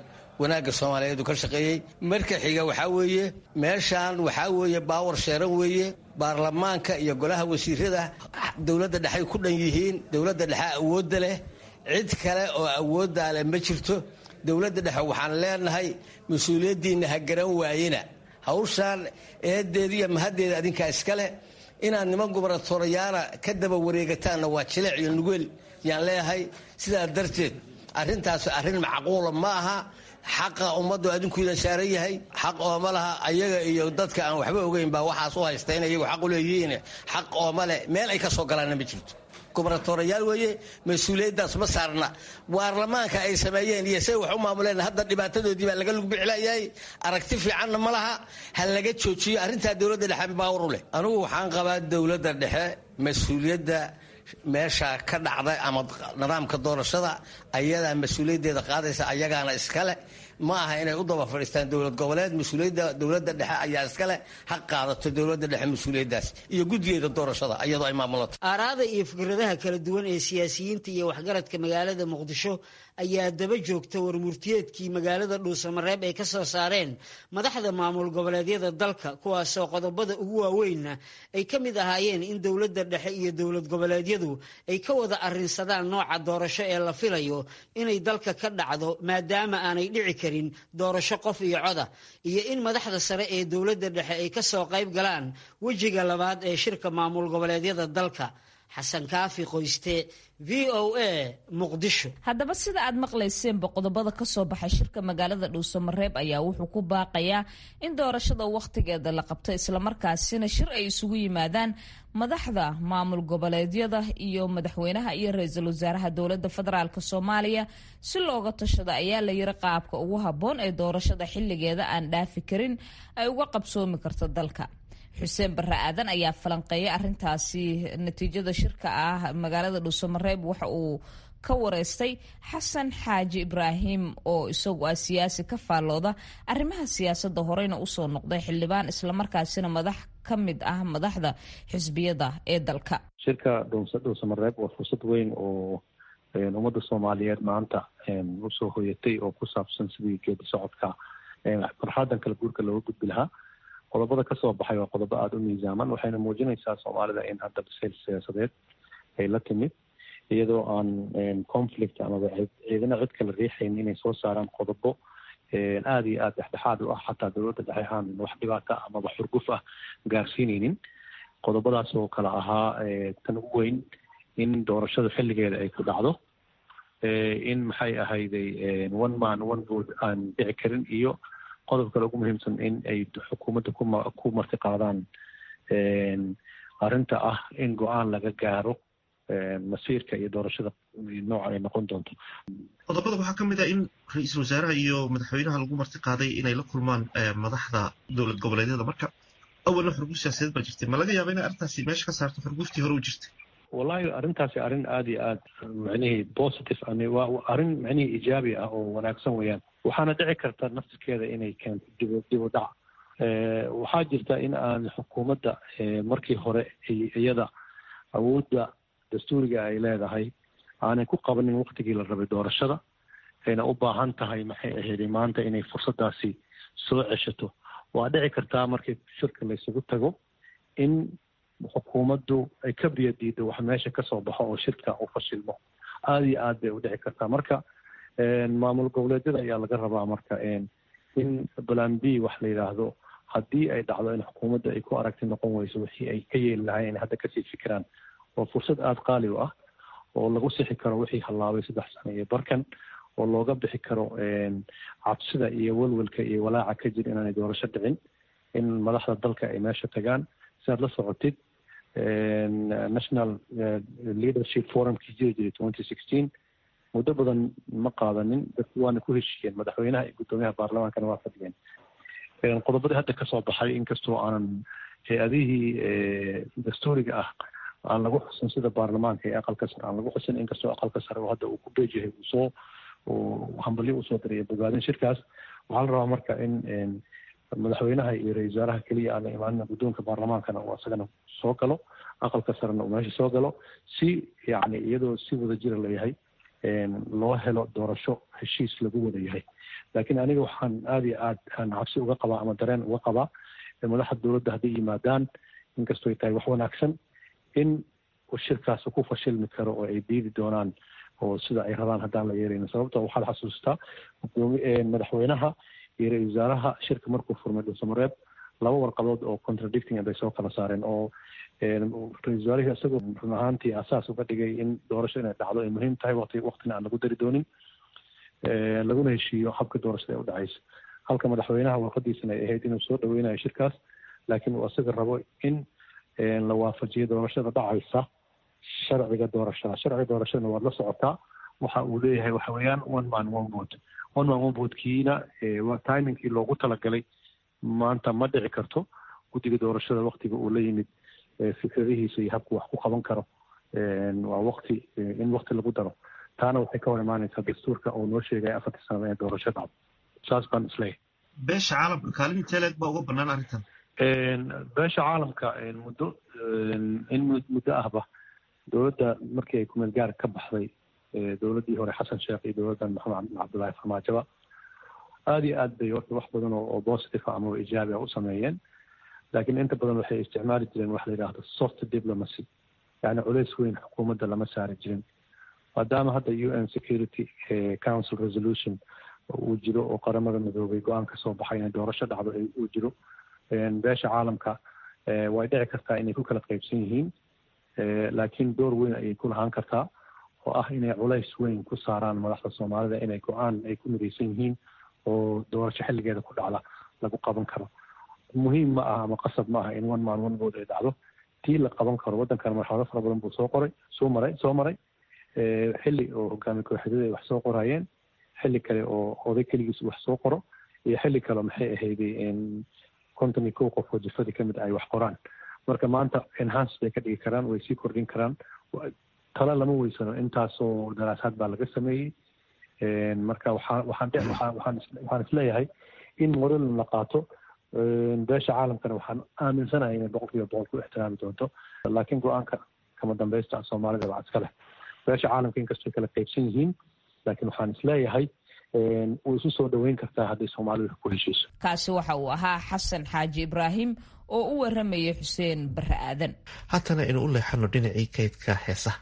wanaagga soomaaliyeed uu ka shaqeeyey marka xiga waxaa weeye meeshaan waxaa weeye baawar sheeran weeye baarlamaanka iyo golaha wasiirada dowladda dhexey ku dhan yihiin dowladda dhexe awoodda leh cid kale oo awooddaa leh ma jirto dowladda dhexe waxaan leenahay mas-uuliyaddiinna ha garan waayena hawshaan eedeeda iyo mahaddeeda adinkaa iskale inaad niman gubernatorayaana ka daba wareegataanna waa jileec iyo nugeel yaan leeyahay sidaa darteed arrintaas arrin macquula ma aha xaqa ummaddu adinkuida saaran yahay xaq ooma laha ayaga iyo dadka aan waxba ogeyn baa waxaas u haysta in iyagu xaq u leeyihiin xaq ooma leh meel ay ka soo galaanna ma jirto gubernatorayaal weeye mas-uuliyaddaas ma saarna baarlamaanka ay sameeyeen iyo say wax u maamuleen hadda dhibaatadoodii baa laga lugbixlayahay aragti fiicanna ma laha ha laga joojiyo arrintaa dowladda dhexe baawar u leh anugu waxaan qabaa dowladda dhexe mas-uuliyadda meesha ka dhacda ama nidaamka doorashada ayadaa mas-uuliyaddeeda qaadaysa ayagaana iskale ma aha inay u daba fadhiistaan dowlad goboleed mas-uuliyadda dowladda dhexe ayaa iskale ha qaadato dowladda dhexe mas-uuliyaddaas iyo guddigeeda doorashada iyadoo ay maamulato aaraada iyo fikradaha kala duwan ee siyaasiyiinta iyo waxgaradka magaalada muqdisho ayaa daba joogta warmurtiyeedkii magaalada dhuusamareeb ay ka soo saareen madaxda maamul goboleedyada dalka kuwaasoo qodobada ugu waaweynna ay ka mid ahaayeen in dowladda dhexe iyo dowlad goboleedyadu ay ka wada arrinsadaan nooca doorasho ee la filayo inay dalka ka dhacdo maadaama aanay dhici karin doorasho qof iyo coda iyo in madaxda sare ee dowladda dhexe ay ka soo qayb galaan wejiga labaad ee shirka maamul goboleedyada dalka xasan kaafi qoyste v o a muqdisho haddaba sida aad maqlayseenba qodobada ka soo baxay shirka magaalada dhuusamareeb ayaa wuxuu ku baaqayaa in doorashada wakhtigeeda la qabto islamarkaasina shir ay isugu yimaadaan madaxda maamul goboleedyada iyo madaxweynaha iyo ra-iisul wasaaraha dowladda federaalk soomaaliya si looga tashado ayaa la yiri qaabka ugu habboon ee doorashada xilligeeda aan dhaafi karin ay uga qabsoomi karto dalka xuseen barre aadan ayaa falanqeeyay arintaasi natiijada shirka ah magaalada dhuusamareeb waxa uu ka wareystay xasan xaaji ibraahim oo isagu ah siyaasi ka faallooda arrimaha siyaasadda horeyna usoo noqday xildhibaan islamarkaasina madax ka mid ah madaxda xisbiyada ee dalka shirka dhuusamareeb waa fursad weyn oo ummadda soomaaliyeed maanta usoo hoyatay oo ku saabsan sidii geedi socodka marxaladan kala guurka looga gudbi lahaa qodobada kasoo baxay waa qodobo aada u miisaaman waxayna muujinaysaa soomaalida in hadda bisayl siyaasadeed ay la timid iyadoo aan conflict amaba ciidana cid kala riixayn inay soo saaraan qodobo aada iyo aada dhexdhexaad u ah xataa dowladda dhexe aan wax dhibaata amaba xurguf ah gaarsiineynin qodobadaas oo kale ahaa tan ugu weyn in doorashada xilligeeda ay ku dhacdo in maxay ahayday one man one vote aan dhici karin iyo qodob kale ugu muhiimsan in ay xukuumadda kuma ku marti qaadaan arrinta ah in go-aan laga gaaro masiirka iyo doorashada nooca ay noqon doonto qodobada waxaa ka mid ah in ra-iisul wasaaraha iyo madaxweynaha lagu marti qaaday inay la kulmaan madaxda dowlad goboleedyada marka awalna xurguf siyaasadeed baa jirtay ma laga yaaba inay arrintaasi meesha ka saarto xurguftii hore u jirtay wallahi arrintaasi arrin aada iyo aad macnihii positive waa arrin macnihii ijaabi ah oo wanaagsan weeyaan waxaana dhici karta naftirkeeda inay keento dib dib u dhac waxaa jirta in aan xukuumadda markii hore iyada awoodda dastuuriga ay leedahay aanay ku qabanin waktigii la rabay doorashada ayna u baahan tahay maxay ahayd maanta inay fursadaasi soo ceshato waa dhici kartaa markii shirka laysugu tago in xukuumaddu ay ka biyo diido wax meesha kasoo baxo oo shirka u fashilmo aada iyo aad bay u dhici kartaa marka maamul goboleedyada ayaa laga rabaa marka in balan b wax la yidhaahdo haddii ay dhacdo in xukuumadda ay ku aragti noqon weyso wixii ay ka yeeli lahayn hadda kasii fikiraan oo fursad aada qaali u ah oo lagu sixi karo wixii hallaabay saddex sano iyo barkan oo looga bixi karo cabsida iyo welwelka iyo walaaca ka jira inaanay doorasho dhicin in madaxda dalka ay meesha tagaan si aad la socotid national leadership forumkii jiri jiray twenty sixteen muddo badan ma qaadanin dadku waana ku heshiiyeen madaxweynaha iyo guddoomiyaha baarlamaankana waa fadhiyeen qodobadii hadda kasoo baxay inkastoo aanan hay-adihii dastuuriga ah aan lagu xusin sida baarlamaanka iyo aqalka sare aan lagu xusin inkastoo aqalka sare oo hadda uu ku beejahay uu soo hambalyo usoo diraya bogaadin shirkaas waxaa la rabaa marka in madaxweynaha iyo ra-isul wasaaraha keliya aan la imaanin guddoonka baarlamaankana uu asagana soo galo aqalka sarena uu meesha soo galo si yacni iyadoo si wada jira layahay loo helo doorasho heshiis lagu wada yahay laakiin aniga waxaan aada iyo aad aan cabsi uga qabaa ama dareen uga qabaa madaxda dowladda hadday yimaadaan inkastoo ay tahay wax wanaagsan in shirkaas ku fashilmi karo oo ay diidi doonaan oo sida ay rabaan haddaan la yeelayn sababto waxaad xasuustaa madaxweynaha iyo ra-isul wasaaraha shirka markuu furmay dhulsamareeb laba warqadood oo contradicting bay soo kala saareen oo ra-isul wasaarihii isagoo run ahaantii asaas uga dhigay in doorasho inay dhacdo ay muhiim tahay waqti waqtina aan lagu dari doonin laguna heshiiyo habka doorashada ee u dhacaysa halka madaxweynaha warqadiisana ay ahayd inuu soo dhaweynayo shirkaas laakiin uu isaga rabo in la waafajiyo doorashada dhacaysa sharciga doorashada sharciga doorashadana waad la socotaa waxa uu leeyahay waxa weeyaan one man one vote one man one votekiina timingkii loogu talagalay maanta ma dhici karto guddiga doorashada waktiga uu la yimid fikradihiisa iyo habku wax ku qaban karo waa wakti in wakti lagu daro taana waxay ka hor imaanaysaa dastuurka oo noo sheegaya afartii sanada ee doorasho dhacdo saas baan isleeyahay beesha caalamka kaalin teeleeg baa uga banaan arrintan beesha caalamka muddo in muddo ahba dowladda markii ay kumeel gaar ka baxday dowladdii hore xasan sheekh iyo dowladdan maxamed cabdullaahi farmaajoba aada iyo aad bay horta wax badan oo positive ama ijaabi a u sameeyeen laakiin inta badan waxay isticmaali jireen wax la yidhaahdo soft diplomacy yacni culays weyn xukuumadda lama saari jirin maadaama hadda u n security council resolution uu jiro oo qaramada midoobay go-aan ka soo baxay inay doorasho dhacdo uu jiro beesha caalamka way dhici kartaa inay ku kala qaybsan yihiin laakiin door weyn ayay ku lahaan kartaa oo ah inay culays weyn ku saaraan madaxda soomaalida inay go-aan ay ku midaysan yihiin oo doorasho xilligeeda ku dhacda lagu qaban karo muhiim ma aha ama qasab ma aha in one man one vote ay dhacdo tii la qaban karo waddankan marxalado fara badan buu soo qoray soo maray soo maray xilli oo hogaami kooxyadada ay wax soo qorayeen xilli kale oo oday keligiis wax soo qoro iyo xilli kale maxay ahayday konton iyo kow qof oo jifadii kamid ay wax qoraan marka maanta enhance bay ka dhigi karaan way sii kordhin karaan talo lama weysano intaasoo daraasaad baa laga sameeyey marka waxaa waxaan waxaan waxaan isleeyahay in moral la qaato beesha caalamkana waxaan aaminsanahay inay boqol kiiba boqol ku ixtiraami doonto laakiin go-aanka kama dambaysta soomaalida baa iska leh beesha caalamka inkastoo kala qaybsan yihiin laakiin waxaan isleeyahay way isu soo dhoweyn kartaa hadday soomaalidu ku heshiiso kaasi waxa uu ahaa xasan xaaji ibraahim oo u waramayay xuseen barre aadan haatana aynu u leexano dhinacii kaydka heesaha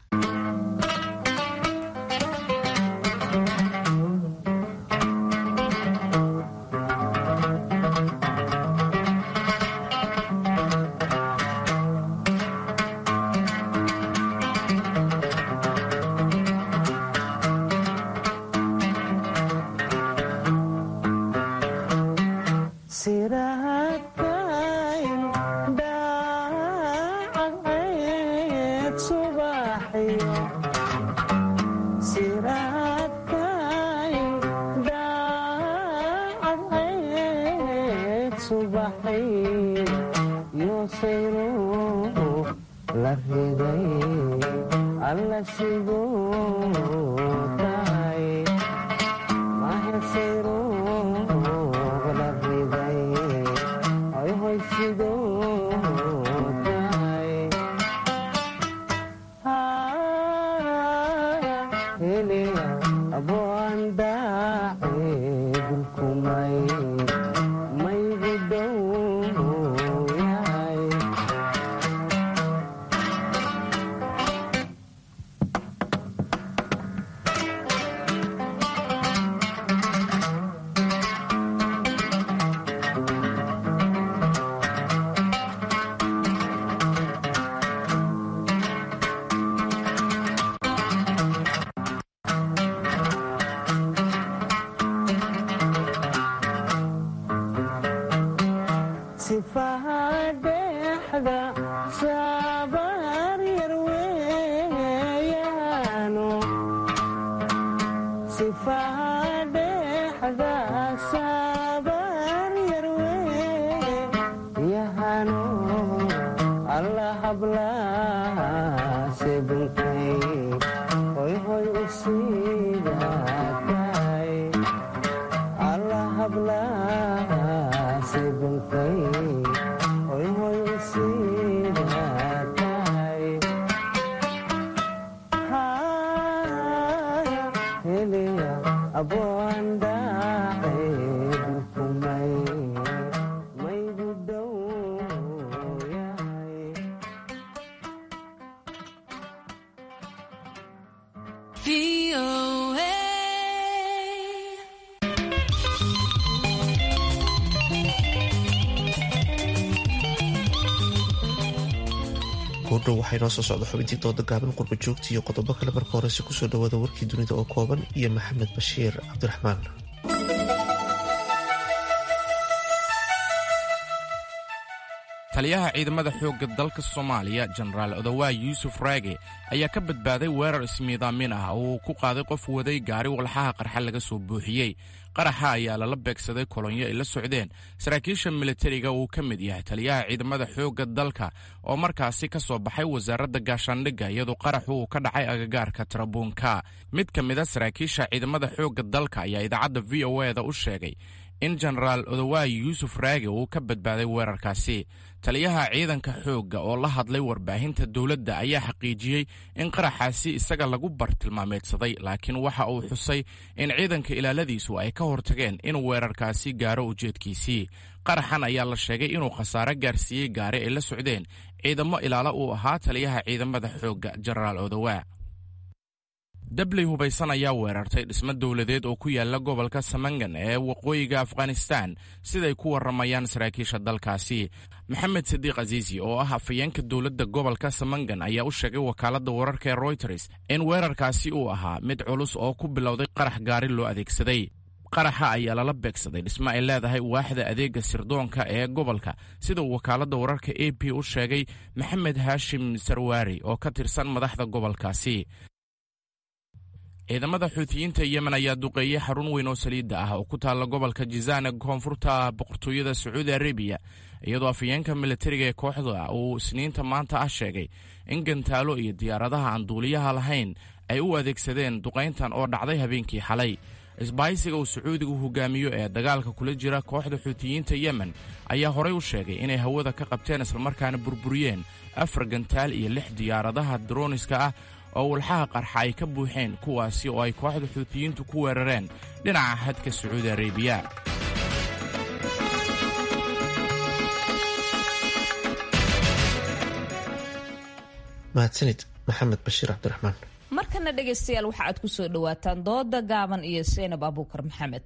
goordhow waxaa inoo soo socda xubintii dooda gaaban qurba joogta iyo qodobo kale marka horese kusoo dhawaada warkii dunida oo kooban iyo maxamed bashiir cabdiraxmaan taliyaha ciidamada xoogga dalka soomaaliya jenaraal odowaa yuusuf raage ayaa ka badbaaday weerar ismiidaamin ah oo uu ku qaaday qof waday gaari walxaha qarxa laga soo buuxiyey qaraxa ayaa lala beegsaday kolonyo ay la socdeen saraakiisha militariga uu ka mid yahay taliyaha ciidamada xoogga dalka oo markaasi ka soo baxay wasaaradda gaashaandhigga iyadoo qaraxu uu ka dhacay agagaarka tarabuunka mid ka mida saraakiisha ciidamada xoogga dalka ayaa idaacadda v o eda u sheegay in jenaraal odowaayi yuusuf raage uu ka badbaaday weerarkaasi taliyaha ciidanka xoogga oo la hadlay warbaahinta dowladda ayaa xaqiijiyey in qaraxaasi isaga lagu bartilmaameedsaday laakiin waxa uu xusay in ciidanka ilaaladiisu ay ka hortageen in weerarkaasi gaaro ujeedkiisii qaraxan ayaa la sheegay inuu khasaare gaarsiiyey gaari ay la socdeen ciidamo ilaalo uu ahaa taliyaha ciidamada xoogga jenaraal odowaa dabley hubaysan ayaa weerartay dhismo dowladeed oo ku yaala gobolka samangan ee waqooyiga afghanistan siday ku warramayaan saraakiisha dalkaasi maxamed sadiiq aziisi oo ah afayeenka dowladda gobolka samangan ayaa u sheegay wakaaladda wararka ee royters in weerarkaasi uu ahaa mid culus oo ku bilowday qarax gaari loo adeegsaday qaraxa ayaa lala beegsaday dhismo ay leedahay waaxda adeega sirdoonka ee gobolka sida uu wakaaladda wararka a p u sheegay maxamed haashim sarwaari oo ka tirsan madaxda gobolkaasi ciidamada xuutiyiinta yemen ayaa duqeeyey xarun weyn oo saliidda ah oo ku taalla gobolka jizaan ee koonfurta boqortooyada sacuudi arabiya iyadoo afayeenka militariga ee kooxda uu isniinta maanta ah sheegay in gantaalo iyo diyaaradaha aan duuliyaha lahayn ay u adeegsadeen duqayntan oo dhacday habeenkii xalay isbahaysiga uu sacuudigu hogaamiyo ee dagaalka kula jira kooxda xuutiyiinta yemen ayaa horay u sheegay inay hawada ka qabteen islamarkaana burburiyeen afar gantaal iyo lix diyaaradaha droniska ah oo walxaha qarxa ay ka buuxeen kuwaasi oo ay kooxda xuutiyiintu ku weerareen dhinaca xadka sacuudi arabiya mahadsanid maxamed bashiir cabdiraxmaan markana dhegaystayaal waxa aad ku soo dhowaataan dooda gaaban iyo seynab abuukar maxamed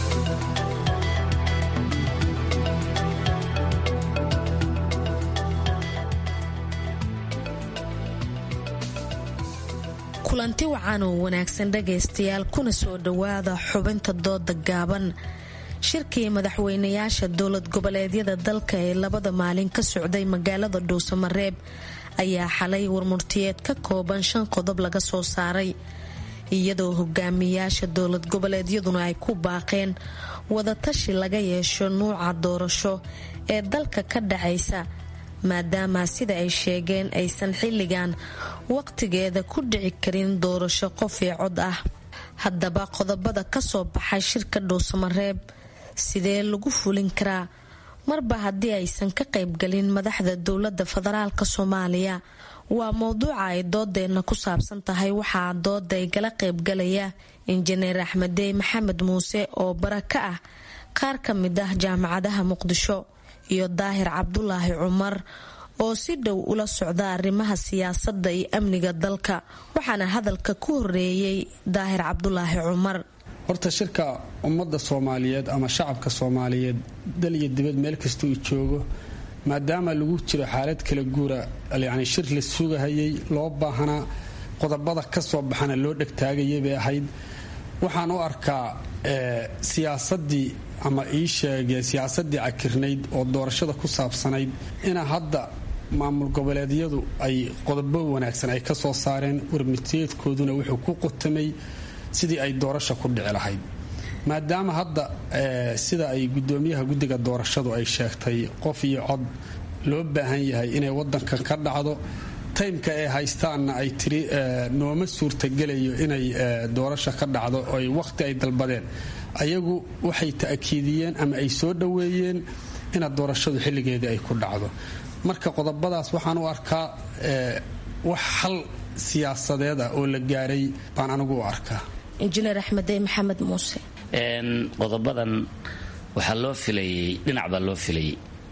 kulanti wacan oo wanaagsan dhagaystayaal kuna soo dhowaada xubinta dooda gaaban shirkii madaxweynayaasha dowlad goboleedyada dalka ee labada maalin ka socday magaalada dhuusamareeb ayaa xalay warmurtiyeed ka kooban shan qodob laga soo saaray iyadoo hogaamiyaasha dowlad goboleedyaduna ay ku baaqeen wadatashi laga yeesho nuuca doorasho ee dalka ka dhacaysa maadaama sida ay sheegeen aysan xilligan waqtigeeda ku dhici karin doorasho qof ee cod ah haddaba qodobada kasoo baxay shirka dhuusamareeb sidee lagu fulin karaa marba haddii aysan ka qaybgalin madaxda dowlada federaalk soomaaliya waa mowduuca ay doodeenna ku saabsan tahay waxaa dooda ay gala qaybgalaya injineer axmedey maxamed muuse oo bara ka ah qaar ka mid ah jaamacadaha muqdisho iyo daahir cabdulaahi cumar oo si dhow ula socda arrimaha siyaasadda iyo amniga dalka waxaana hadalka ku horeeyey daahir cabdulaahi cumar horta shirka ummadda soomaaliyeed ama shacabka soomaaliyeed dal iyo dibad meel kasta uu joogo maadaama lagu jiro xaalad kala guura yacni shir la sugahayay loo baahanaa qodobada ka soo baxana loo dhegtaagayay bay ahayd waxaan u arkaa siyaasadii ama ii sheegee siyaasadii cakirnayd oo doorashada ku saabsanayd ina hadda maamul goboleedyadu ay qodobo wanaagsan ay ka soo saareen warmiteedkooduna wuxuu ku qotamay sidii ay doorasha ku dhici lahayd maadaama hadda sida ay gudoomiyaha guddiga doorashadu ay sheegtay qof iyo cod loo baahan yahay inay wadankan ka dhacdo taymka ay haystaanna ay tiri nooma suurtagelayo inay doorasha ka dhacdo oy wakhti ay dalbadeen ayagu waxay ta'kiidiyeen ama ay soo dhoweeyeen ina doorashadu xilligeedii ay ku dhacdo marka qodobadaas waxaan u arkaa wax xal siyaasadeed ah oo la gaaray baan anigu u arkaa injineer axmedey maxamed muuse qodobadan waxaa loo filayey dhinac baa loo filayey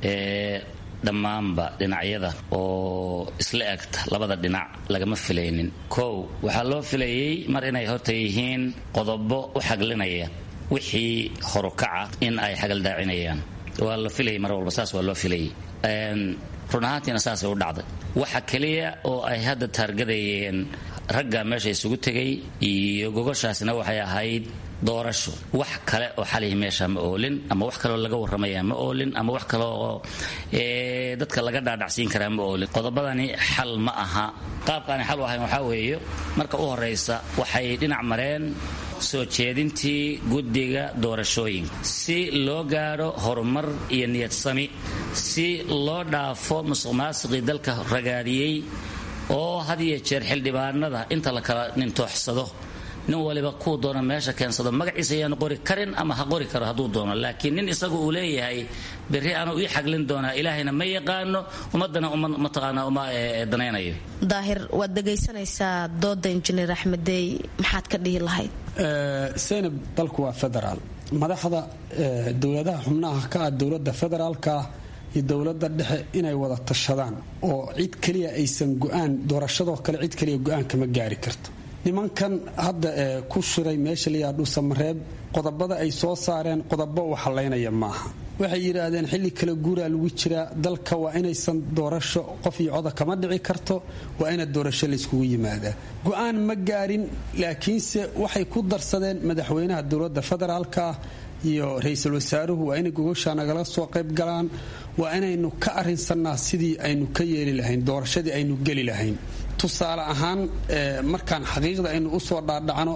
dhammaanba dhinacyada oo isla egta labada dhinac lagama filaynin kow waxaa loo filayey mar inay horta yihiin qodobo u xaglinaya wixii horukaca in ay xagaldaacinayaan waa la filayay mar walba saas waa loo filayay run ahaantiina saasay u dhacday waxa keliya oo ay hadda taargadayeen ragga meesha isugu tegay iyo gogoshaasina waxay ahayd doorasho wax kale oo xalihi meesha ma oolin ama wax kaleoo laga warramaya ma oolin ama wax kale oo dadka laga dhaadhacsiin karaa ma oolin qodobadani xal ma aha qaabkaani xal u ahayn waxaa weeye marka u horaysa waxay dhinac mareen soo jeedintii guddiga doorashooyinka si loo gaadho horumar iyo niyadsami si loo dhaafo musuq maasiqii dalka ragaadiyey oo had iyo jeer xildhibaanada inta la kala nintooxsado nin waliba kuu doona meesha keensado magaciisa ayaanu qori karin ama ha qori karo hadduu doono laakiin nin isagu uu leeyahay berri aanu ii xaglin doonaa ilaahayna ma yaqaano ummadana mataqaanaa uma danaynayo daahir waad dhegaysanaysaa dooda injineer axmedeey maxaad ka dhihi lahayd seynab dalku waa federaal madaxda dowladaha xubnaha ka ah dowladda federaalka iyo dowladda dhexe inay wada tashadaan oo cid keliya aysan go-aan doorashadoo kale cid keliya go-aan kama gaari karto nimankan hadda ee ku shiray meesha layaa dhuusamareeb qodobada ay soo saareen qodobo u xalaynaya maaha waxay yidhaahdeen xilli kale guuraa lagu jiraa dalka waa inaysan doorasho qof iyo coda kama dhici karto waa ina doorasho layskugu yimaadaa go-aan ma gaarin laakiinse waxay ku darsadeen madaxweynaha dowladda federaalka iyo ra-iisul wasaaruhu waa inay gogosha nagala soo qayb galaan waa inaynu ka arinsannaa sidii aynu ka yeeli lahayn doorashadii aynu geli lahayn tusaale ahaan markaan xaqiiqda aynu usoo dhaadhacno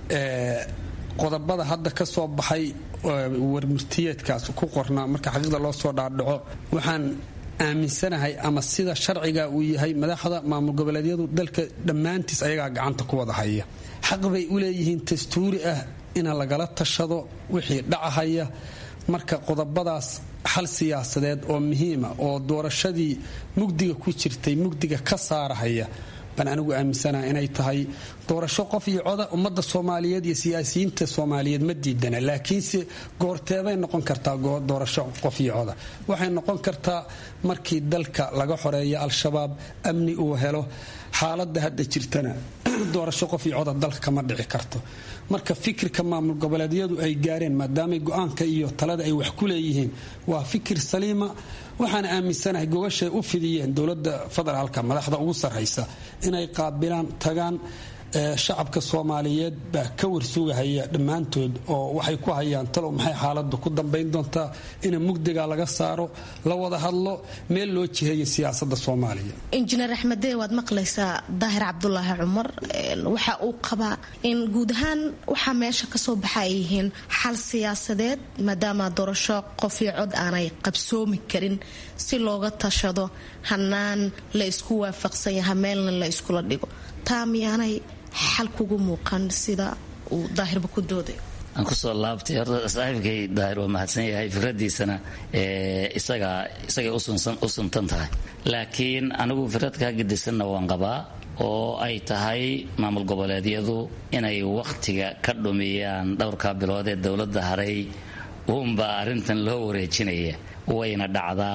qodobada hadda ka soo baxay warmurtiyeedkaas ku qornaa marka xaqiiqda loo soo dhaadhaco waxaan aaminsanahay ama sida sharciga uu yahay madaxda maamul goboleedyadu dalka dhammaantiis ayagaa gacanta ku wada haya xaq bay u leeyihiin dastuuri ah ina lagala tashado wixii dhacahaya marka qodobadaas xal siyaasadeed oo muhiima oo doorashadii mugdiga ku jirtay mugdiga ka saarahaya baan anigu aaminsanaha inay tahay doorasho qof iyo coda ummadda soomaaliyeed iyo siyaasiyiinta soomaaliyeed ma diidana laakiinse goorteebay noqon kartaa doorasho qof iyo coda waxay noqon kartaa markii dalka laga xoreeyo al-shabaab amni uu helo xaaladda hadda jirtana doorasho qof iyo coda dalka kama dhici karto marka fikirka maamul goboleedyadu ay gaareen maadaamay go-aanka iyo talada ay wax ku leeyihiin waa fikir saliima waxaan aaminsanahay gogashay u fidiyeen dowladda federaalka madaxda ugu sarraysa inay qaabilaan tagaan shacabka soomaaliyeed baa ka warsugahaya dhammaantood oo waxay ku hayaan talow maxay xaaladdu ku dambayn doontaa in mugdiga laga saaro la wada hadlo meel loo jiheeyo siyaasada soomaaliya injineer axmedee waad maqlaysaa daahir cabdulaahi cumar waxa uu qabaa in guud ahaan waxaa meesha kasoo baxa ay yihiin xal siyaasadeed maadaama doorasho qof iyo cod aanay qabsoomi karin si looga tashado hanaan la isku waafaqsan yaha meelna la iskula dhigo taa miyaanay xal kugu muuqan sida uu daahirba ku dooday aan kusoo laabtay horta saaxiibkay daahir waa mahadsan yahay fikradiisana isaga isagay u suntan tahay laakiin anigu fikrad kaa gedisanna waan qabaa oo ay tahay maamul goboleedyadu inay wakhtiga ka dhumiyaan dhowrka bilood ee dowladda haray uunbaa arrintan loo wareejinaya wayna dhacdaa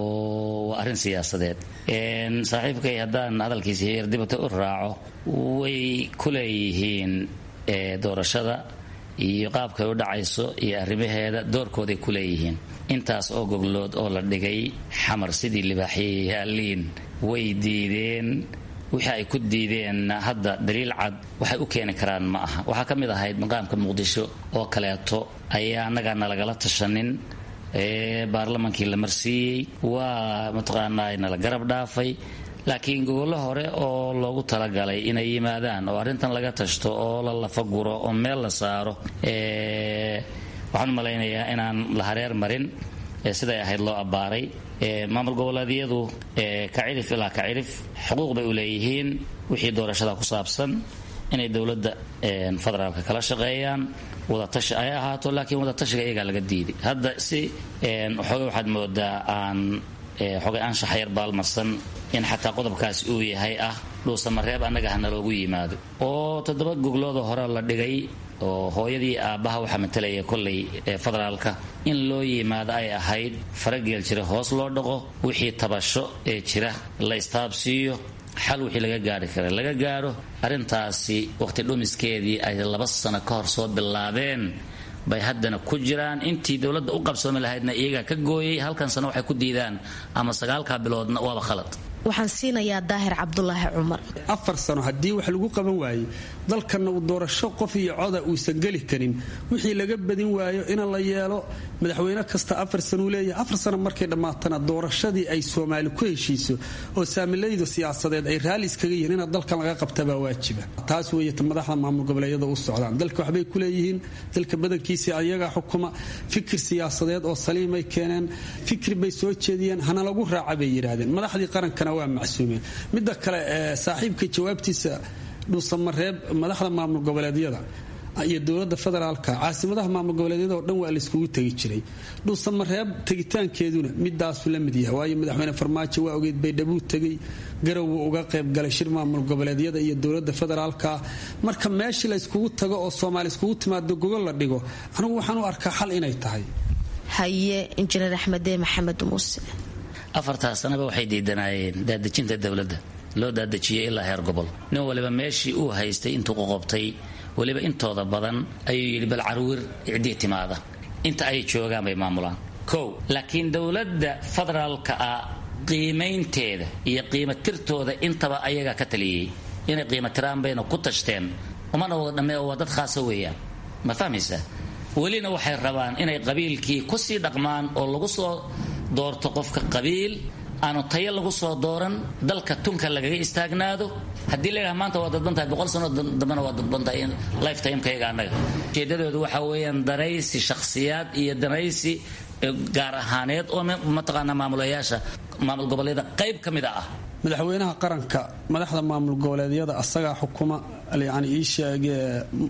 oo waa arrin siyaasadeed saaxiibkay haddaan hadalkiisa yar dibata u raaco way ku leeyihiin doorashada iyo qaabkay u dhacayso iyo arrimaheeda doorkooday ku leeyihiin intaas oo goglood oo la dhigay xamar sidii libaaxyay yaaliin way diideen wixii ay ku diideen hadda daliil cad waxay u keeni karaan ma aha waxaa ka mid ahayd maqaamka muqdisho oo kaleeto ayaa annagaa nalagala tashanin baarlamaankii la marsiiyey waa mataqaanaa nala garab dhaafay laakiin gogollo hore oo loogu talagalay inay yimaadaan oo arrintan laga tashto oo la lafaguro oo meel la saaro waxaan u malaynayaa inaan la hareer marin siday ahayd loo abbaaray maamul goboleedyadu ka cirif ilaa ka cirif xuquuq bay u leeyihiin wixii doorashada ku saabsan inay dowladda federaalka kala shaqeeyaan wadatashi ay ahaato laakiin wadatashiga iyagaa laga diiday hadda si xooga waxaad moodaa aan xogay anshax yar baalmarsan in xataa qodobkaas uu yahay ah dhuusamareeb annaga hana loogu yimaado oo toddoba goglooda hore la dhigay oo hooyadii aabbaha waxaa matalaya kolley ee federaalka in loo yimaado ay ahayd farageel jira hoos loo dhaqo wixii tabasho ee jira la istaabsiiyo xal wixii laga gaari kara laga gaaro arrintaasi waqti dhumiskeedii ay laba sano ka hor soo bilaabeen bay haddana ku jiraan intii dowladda u qabsoomi lahaydna iyagaa ka gooyay halkan sano waxay ku diidaan ama sagaalkaa biloodna waaba khalad waxaan siinayaa daahir cabdulaahi cumar afar sano haddii wax lagu qaban waaye dalkanna uu doorasho qof iyo coda uusan geli karin wixii laga badin waayo in la yeelo madaxweyne kasta afar sanuu leeyahay afar sano markay dhammaatana doorashadii ay soomaali ku heshiiso oo saamilayda siyaasadeed ay raalli iskaga yihiin ina dalkan laga qabtabaa waajiba taas weeye madaxda maamul goboleedyada u socdaan dalka waxbay ku leeyihiin dalka badankiisii ayagaa xukuma fikir siyaasadeed oo saliimay keeneen fikri bay soo jeediyeen hana lagu raaca bay yidhaahdeen madaxdii qarankana waa macsuumeen midda kale saaxiibka jawaabtiisa dhuusamareeb madaxda maamul goboleedyada iyo dowlada federaalka caasimadaha maamul goboleedyada oo dhan waa layskugu tegi jiray dhuusamareeb tegitaankeeduna midaasu la mid yahay waayo madaxweyne farmaajo waa ogeyd baydhabuu tegay garow uga qaybgalay shir maamul goboleedyada iyo dowlada federaalka marka meeshii layskugu tago oo soomaali iskugu timaado gogol la dhigo anigu waxaan u arkaa xal inay tahay haye injineer axmedee maxamed muuse afartaa sanaba waxay diidanaayeen daadejinta dowladda loo daadejiyay ilaa heer gobol nin waliba meeshii uu haystay intuu qoqobtay weliba intooda badan ayuu yidhi bal carwir icdii timaada inta ay joogaan bay maamulaan kow laakiin dowladda federaalka ah qiimaynteeda iyo qiimatirtooda intaba ayagaa ka taliyey inay qiimatiraan bayna ku tashteen umana wada dhammee waa dad khaasa weeyaan ma fahmaysaa welina waxay rabaan inay qabiilkii kusii dhaqmaan oo lagu soo doorto qofka qabiil aanu tayo lagu soo dooran dalka tunka lagaga istaagnaado haddii la yidhaha maanta waa dadbantahay boqol sano dambena waa dadbantahay lifetimekayaga annaga ujeedadoodu waxa weeyaan danaysi shakhsiyaad iyo danaysi gaar ahaaneed oo mataqaanaa maamulayaasha maamul goboleeda qayb ka mida ah madaxweynaha qaranka madaxda maamul goboleedyada asagaa xukuma yani ii sheegee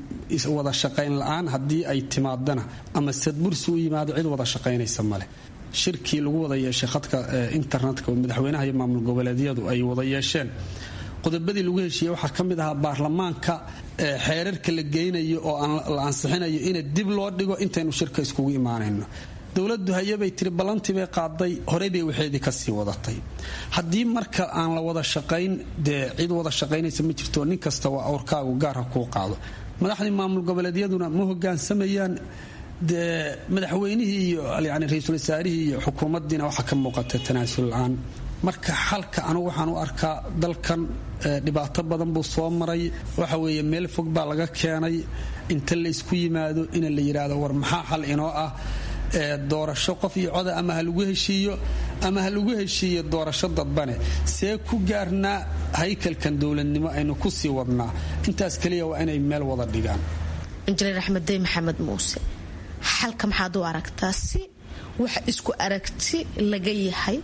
wada shaqayn la-aan haddii ay timaadana ama sadbursi u yimaado cid wada shaqaynaysa male shirkii lagu wada yeeshay khadka internetka oo madaxweynaha iyo maamul goboleedyadu ay wada yeesheen qodobadii lagu heshiiyey waxaa ka mid ahaa baarlamaanka xeerarka la geynayo oo la ansixinayo in dib loo dhigo intaynu shirka iskugu imaanayno dowladu hayabay tiri ballantii bay qaaday horey bay waxeedii kasii wadatay haddii marka aan la wada shaqayn dee cid wada shaqaynaysa ma jirto nin kasta waa awrkaagu gaarha kuu qaado madaxdii maamul goboleedyaduna ma hogaansamayaan dee madaxweynihii iyo yani ra-iisul wasaarihii iyo xukuumaddiina waxaa ka muuqata tanaasul la-aan marka xalka anugu waxaan u arkaa dalkan dhibaato badan buu soo maray waxa weeye meel fog baa laga keenay inta la ysku yimaado in la yidhaahdo war maxaa xal inoo ah doorasho qof iyo coda ama ha lagu heshiiyo ama ha lagu heshiiyo doorasho dadbane see ku gaarnaa haykalkan dowladnimo aynu ku sii wadnaa intaas keliya waa inay meel wada dhigaan injineer axmeddey maxamed muuse xalka maxaad u aragtaa si wax isku aragti laga yahay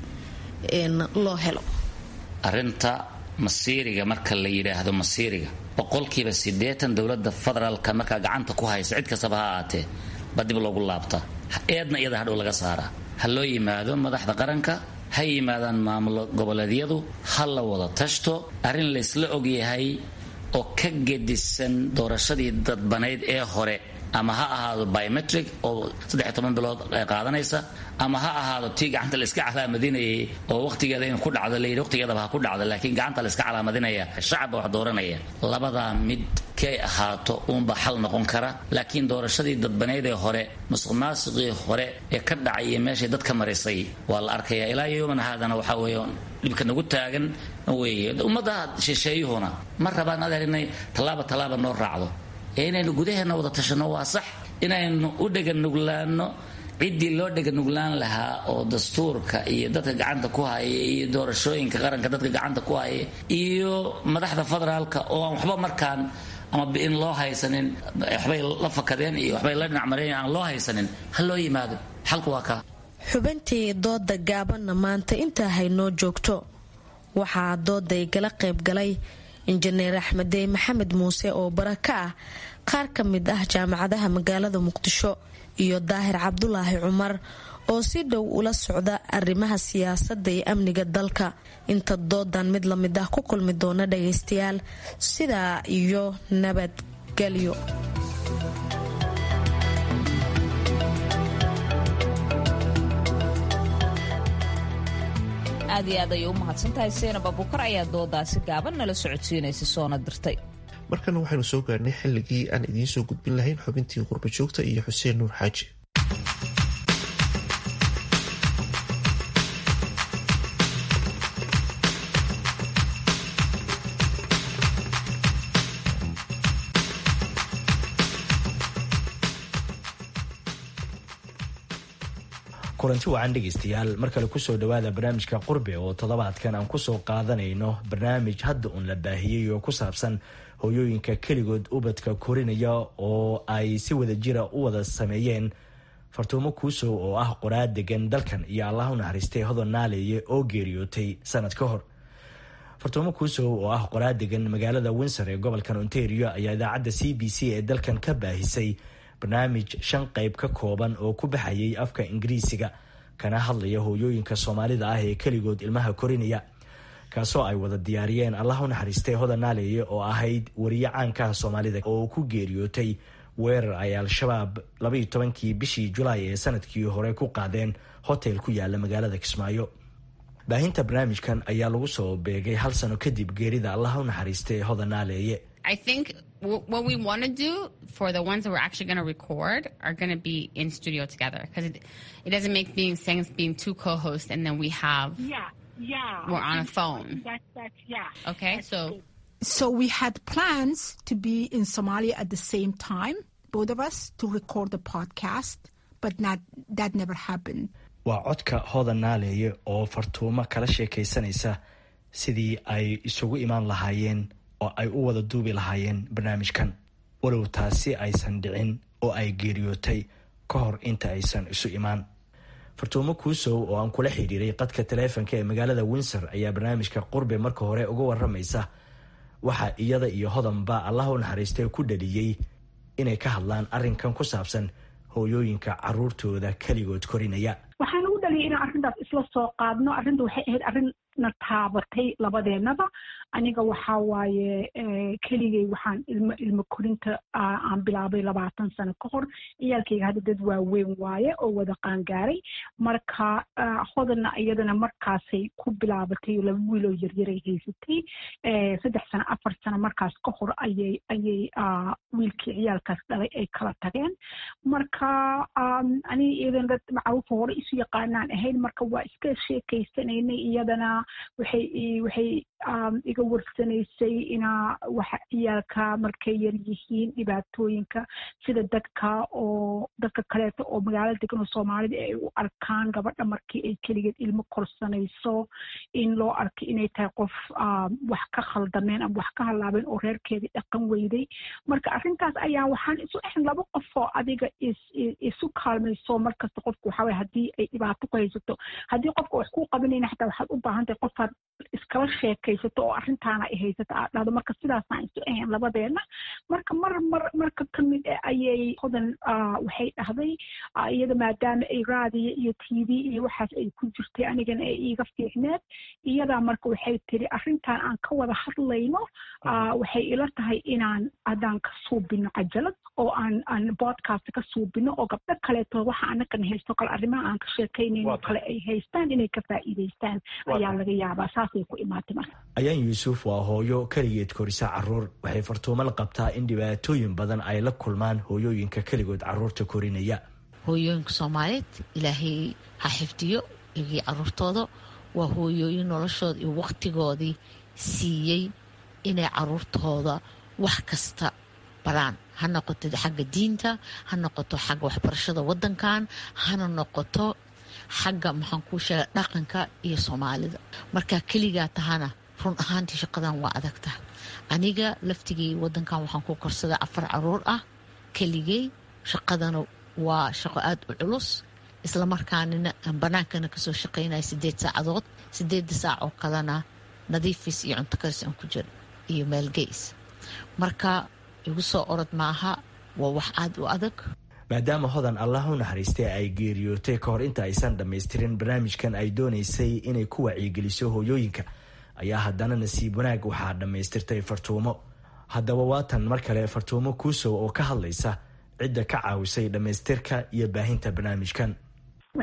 loo helo arinta masiiriga marka la yidhaahdo masiiriga boqolkiiba siddeetan dowladda federaalka markaa gacanta ku haysa cid kastaba ha ahaatee baa dib loogu laabtaa eedna iyada hadhow laga saaraa ha loo yimaado madaxda qaranka ha yimaadaan maamul goboleedyadu ha la wada tashto arrin laysla ogyahay oo ka gedisan doorashadii dadbanayd ee hore ama ha ahaado biometric oo saddex toban bilood qaadanaysa ama ha ahaado tii gacanta la iska calaamadinayay oo waqtigeeda in ku dhacdo layidhi waqtigeedaba ha ku dhacdo laakiin gacanta la iska calaamadinaya shacabba wax dooranaya labadaa mid kay ahaato uunba xal noqon kara laakiin doorashadii dadbaneyd ee hore musuq maasiqii hore ee ka dhacay iyo meeshay dadka marisay waa la arkaya ilaa yowman haadana waxaa weeye dhibka nagu taagan weeye ummadda shisheeyuhuna ma rabaan adeer inay tallaaba tallaaba noo raacdo ee inaynu gudaheenna wada tashanno waa sax inaynu u dheganuglaanno ciddii loo dheganuglaan lahaa oo dastuurka iyo dadka gacanta ku haya iyo doorashooyinka qaranka dadka gacanta ku haya iyo madaxda federaalka oo aan waxba markaan ama in loo haysanin waxbay la fakadeen iyo waxbay la dhinacmareen aan loo haysanin ha loo yimaado xalku waa kaa xubintii dooda gaabanna maanta intaa haynoo joogto waxaa dooday gala qaybgalay injineer axmedey maxamed muuse oo bara ka ah qaar ka mid ah jaamacadaha magaalada muqdisho iyo daahir cabdulaahi cumar oo si dhow ula socda arrimaha siyaasadda iyo amniga dalka inta doodan mid la mid ah ku kulmi doona dhagaystayaal sidaa iyo nabadgelyo aad iyo aad ayay u mahadsantahay seenab abukar ayaa doodaasi gaaban nala socodsiinaysa soona dirtay markana waxaynu soo gaarnay xilligii aan idiin soo gudbin lahayn xubintii qurba joogta iyo xuseen nuur xaaji kulanti wacan dhegaystayaal mar kale kusoo dhawaada barnaamijka qurbe oo toddobaadkan aan kusoo qaadanayno barnaamij hadda uun la baahiyey oo ku saabsan hooyooyinka keligood ubadka korinaya oo ay si wada jira u wada sameeyeen fartuumo kuusow oo ah qoraa degan dalkan iyo allah u naxariistay hodon naaleeye oo geeriyootay sanad ka hor fartuumo kuusow oo ah qoraa degan magaalada windsor ee gobolkan ontario ayaa idaacadda c b c ee dalkan ka baahisay barnaamij shan qayb ka kooban oo ku baxayay afka ingiriisiga kana hadlaya hooyooyinka soomaalida ah ee keligood ilmaha korinaya kaasoo ay wada diyaariyeen allah u naxariistay hodan naaleeye oo ahayd wariye caankaha soomaalida oo ku geeriyootay weerar ay al-shabaab labaiyo tobankii bishii julaay ee sanadkii hore ku qaadeen hotel ku yaala magaalada kismaayo baahinta barnaamijkan ayaa lagu soo beegay hal sano kadib geerida allah u naxariistay hodan naaleeye I think w- what we want to do for the ones that we're actually going to record are going to be in studio together because it, it doesn't make being sense being two co-hosts and then we have Yeah, yeah. we're I on a think phone. That's that's yeah. Okay, so So we had plans to be in Somalia at the same time, both of us, to record the podcast, but not that never happened. waa codka hodan naaleeye oo fartuumo kala sheekaysanaysa sidii ay isugu imaan lahaayeen oo ay u wada duubi lahaayeen barnaamijkan walow taasi aysan dhicin oo ay geeriyootay ka hor inta aysan isu imaan fartuumo kuusow oo aan kula xidhiiray qadka taleefonka ee magaalada windsor ayaa barnaamijka qurbe marka hore uga waramaysa waxa iyada iyo hodanba allah u naxariistay ku dhaliyey inay ka hadlaan arrinkan ku saabsan hooyooyinka caruurtooda keligood korinaya waxaan ugu dhaliyay inaan arrintaas isla soo qaadno arrinta waxay ahayd arrin na taabatay labadeenaba aniga waxaa waaye keligay waxaan ilmo ilmo korinta aan bilaabay labaatan sano ka hor ciyaalkayga hadda dad waaweyn waaye oo wada qaangaaray marka hodanna iyadana markaasay ku bilaabatay laba wiiloo yaryaray haysatay saddex sano afar sano markaas ka hor ayay ayay wiilkii ciyaalkaas dhalay ay kala tageen marka aniga iyadana dad macruufa hore isu yaqaanaan ahayn marka waa iska sheekaysanaynay iyadana waxay waxay iga warsanaysay inaa waxa ciyaalka markay yar yihiin dhibaatooyinka sida dadka oo dadka kaleeto oo magaalada degan oo soomaalida ay u arkaan gabadha markii ay keligeed ilmo korsanayso in loo arkay inay tahay qof wax ka khaldameen ama wax ka halaabeen oo reerkeedii dhaqan weyday marka arrintaas ayaa waxaan isu ahayn laba qof oo adiga is isu kaalmayso markasta qofku waxaa waye haddii ay dhibaato ku haysato haddii qofka wax kuu qabanayna xataa waxaad u baahan tahay qofaad iskala sheekaysato oo arrintaana ay haysato aad dhahdo marka sidaasaan isu ahayn labadeena marka mar mar marka ka mid ah ayay hodan waxay dhahday iyada maadaama ay raadiyo iyo t v iyo waxaas ay ku jirtay anigana ay iiga fiicneed iyadaa marka waxay tiri arrintan aan ka wada hadlayno waxay ila tahay inaan haddaan ka suubino cajalad oo aan aan podcast ka suubino oo gabdho kaleeto waxa anakan haysto kale arrimaha aan ka sheekaynayno kale ay haystaan inay ka faa'iidaystaan ayaa laga yaabaa saasay ku imaatay marka ayaan yuusuf waa hooyo keligeed korisa caruur waxay fartuumo la qabtaa in dhibaatooyin badan ay la kulmaan hooyooyinka keligood caruurta korinaya hooyooyinka soomaaliyeed ilaahay ha xifdiyo iyagii caruurtooda waa hooyooyin noloshooda iyo waqtigoodii siiyey inay caruurtooda wax kasta baraan ha noqoto xagga diinta ha noqoto xagga waxbarashada wadankan hana noqoto xagga maxaan kuu sheega dhaqanka iyo soomaalida markaa keligaa tahana run ahaantii shaqadan waa adagta aniga laftigay wadankan waxaan ku korsaday afar caruur ah keligay shaqadana waa shaqo aada u culus islamarkaanina aan banaankana kasoo shaqaynaya sideed saacadood sideeda saac oo kalena nadiifis iyo cunto karis aan ku jiro iyo meelgeys marka igu soo orod maaha waa wax aada u adag maadaama hodan allah u naxariistay ay geeriyootay ka hor inta aysan dhammaystirin barnaamijkan ay doonaysay inay ku wacyigeliso hooyooyinka ayaa haddana nasiib wanaag waxaa dhammaystirtay fartuumo haddaba waatan mar kale fartuumo kuusow oo ka hadlaysa cidda ka caawisay dhammaystirka iyo baahinta barnaamijkan waxay ku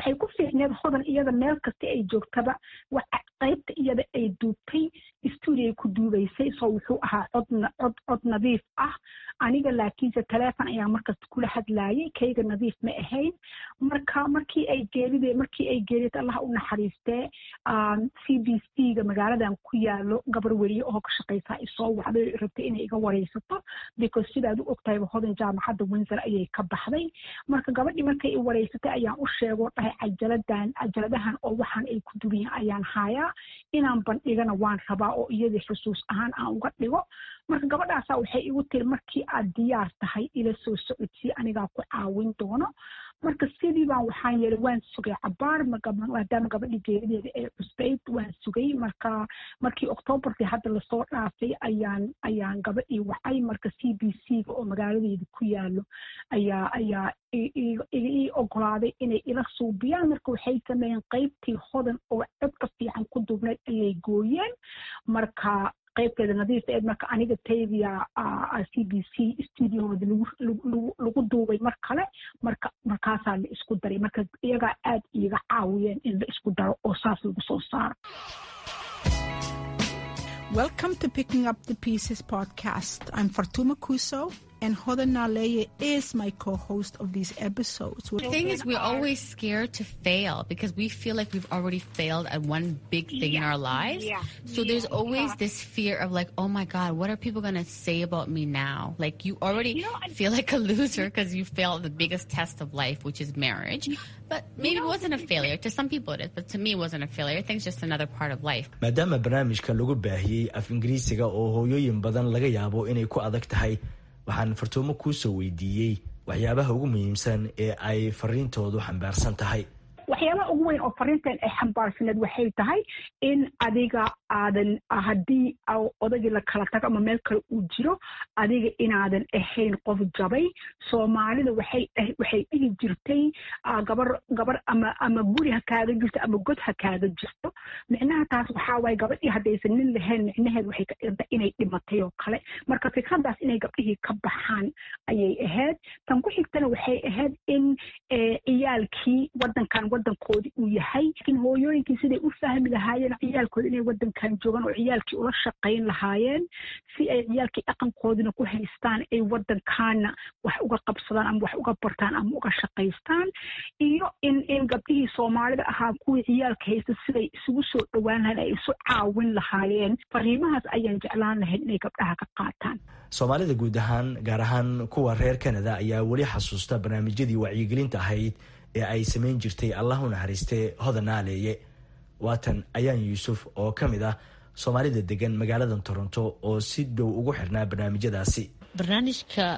micneed hodan iyada meel kasta ay joogtaba qaybta iyada ay duubtay stuudiay ku duubaysay soo wuxuu ahaa cod cod cod nadiif ah aniga laakiinse taleefon ayaa markasta kula hadlaayay kayga nadiif ma ahayn marka markii ay geeride markii ay geerida allah u naxariistee c b c ga magaaladan ku yaalo gabar weriye oo ka shaqaysaa isoo wacday rabtay inay iga wareysato because sidaad u ogtahayba hodan jaamacadda windsor ayay ka baxday marka gabadhii markay i wareysatay ayaan u sheegoo dhahay cajaladan cajaladahan oo waxaan ay ku dubiyin ayaan haayaa inaan bandhigana waan rabaa oo iyadii xusuus ahaan aan uga dhigo marka gabadhaasaa waxay igu tiri markii aad diyaar tahay ila soo socodsii anigaa ku caawin doono marka sidii baan waxaan yeelay waan sugay cabaar maadaama gabadhii geerideeda ee cusbayd waan sugay marka markii octoobarkii hadda lasoo dhaafay ayaan ayaan gabadhii wacay marka c b c ga oo magaaladeeda ku yaalo ayaa ayaa ii ogolaaday inay ila suubiyaan marka waxay sameeyeen qaybtii hodan oo codka fiican ku duubnayd ayay gooyeen marka qaybteeda nadiifa eed marka aniga taydia c b c stuudiohooda lagu duubay mar kale marka markaasaa la isku daray marka iyagaa aad iiga caawiyeen in la isku daro oo saas lagu soo saaro Welcome to Picking Up the Pieces podcast. I'm Fartuma Kuso, and Hodan Naleye is my co-host of these episodes. The thing is, we're always scared to fail because we feel like we've already failed at one big thing in our lives. Yeah. So there's always this fear of like, oh my God, what are people going to say about me now? Like you already feel like a loser because you failed the biggest test of life, which is marriage. But maybe it wasn't a failure. To some people it is, but to me it wasn't a failure. I think it's just another part of life. maadaama barnaamijka lagu baahiyey af ingiriisiga oo hooyooyin badan laga yaabo inay ku adag tahay waxaan fartuumo kuu soo weydiiyey waxyaabaha ugu muhiimsan ee ay fariintoodu xambaarsan tahay waxyaabaha ugu weyn oo fariintan ay xambaarsaneed waxay tahay in adiga aadan haddii odagii la kala tago ama meel kale uu jiro adiga inaadan ahayn qof jabay soomaalida waxay waxay dhihi jirtay gabar gabar ama ama guri ha kaaga jirto ama god ha kaaga jirto micnaha taas waxaa waaye gabadhii haddaysan nin lahayn micnaheed waxay ka dhiganta inay dhimatay oo kale marka fikradaas inay gabdhihii ka baxaan ayay ahayd tan ku xigtana waxay ahayd in ciyaalkii wadankan wadankoodii uu yahay laakiin hooyooyinkii siday u fahmi lahaayeen ciyaalkooda inay wadankan joogaan oo ciyaalkii ula shaqayn lahaayeen si ay ciyaalkii dhaqankoodina ku haystaan ay wadankaana wax uga qabsadaan ama wax uga bartaan ama uga shaqaystaan iyo in in gabdhihii soomaalida ahaa kuwii ciyaalka haysta siday isugu soo dhowaan lahayn ay isu caawin lahaayeen fariimahaas ayaan jeclaan lahayn inay gabdhaha ka qaataan soomaalida guud ahaan gaar ahaan kuwa reer canada ayaa weli xasuusta barnaamijyadii wacyigelinta ahayd ee ay samayn jirtay allah u naxariistee hodan naaleeye waatan ayaan yuusuf oo ka mid ah soomaalida degan magaalada toronto oo si dhow ugu xirnaa barnaamijyadaasi barnaamijka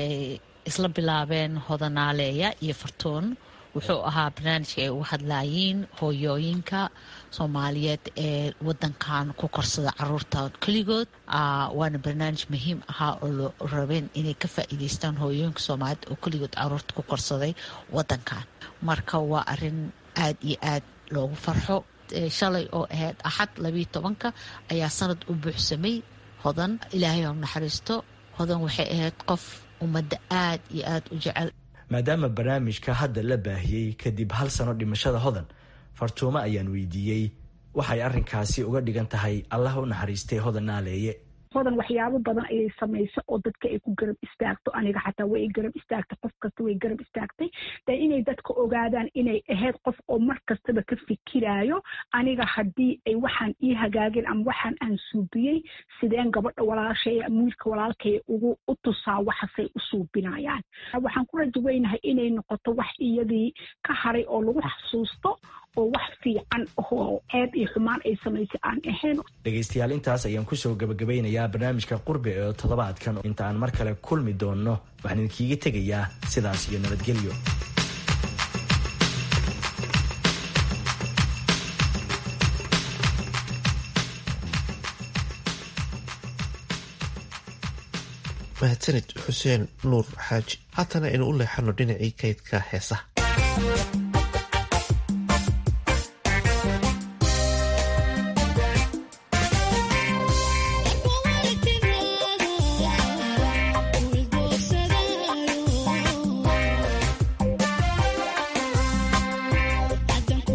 isla bilaabeen hodanaaleeya iyo fartuun wuxuu ahaa barnaamijka ay uga hadlaayiin hooyooyinka soomaaliyeed ee wadankan ku korsada caruurta keligood waana barnaamij muhiim ahaa oo lo rabeen inay ka faa'iideystaan hooyooyinka soomaaliyeed oo keligood caruurta ku korsaday wadankan marka waa arin aad iyo aad loogu farxo shalay oo ahayd axad labiiyo tobanka ayaa sanad u buuxsamay hodan ilaahay oo naxariisto hodan waxay ahayd qof ummadda aad iyo aad u jecel maadaama barnaamijka hadda la baahiyey kadib hal sano dhimashada hodan fartuumo ayaan weydiiyey waxay arrinkaasi uga dhigan tahay allah u naxariistay hodan naaleeye hodan waxyaabo badan ayay samaysa oo dadka ay ku garab istaagto aniga xataa way garab istaagtay qof kasta way garab istaagtay de inay dadka ogaadaan inay ahayd qof oo mar kastaba ka fikiraayo aniga haddii ay waxaan ii hagaageen ama waxaan aan suubiyey sideen gabadha walaashay wiilka walaalkay ugu u tusaa waxasay u suubinayaan waxaan ku rajo weynahay inay noqoto wax iyadii ka haray oo lagu xasuusto oo wax fiican oo ceeb iyo xumaan ay samaysay aan ahayn dhegaystayaal intaas ayaan kusoo gabagabeynayaa barnaamijka qurbi ee toddobaadkan inta aan mar kale kulmi doonno waxaan idinkiiga tegayaa sidaas iyo nabadgelyo mahadsanid xuseen nuur xaaji haatana aynu u leexano dhinacii kaydka heesaha Thank you.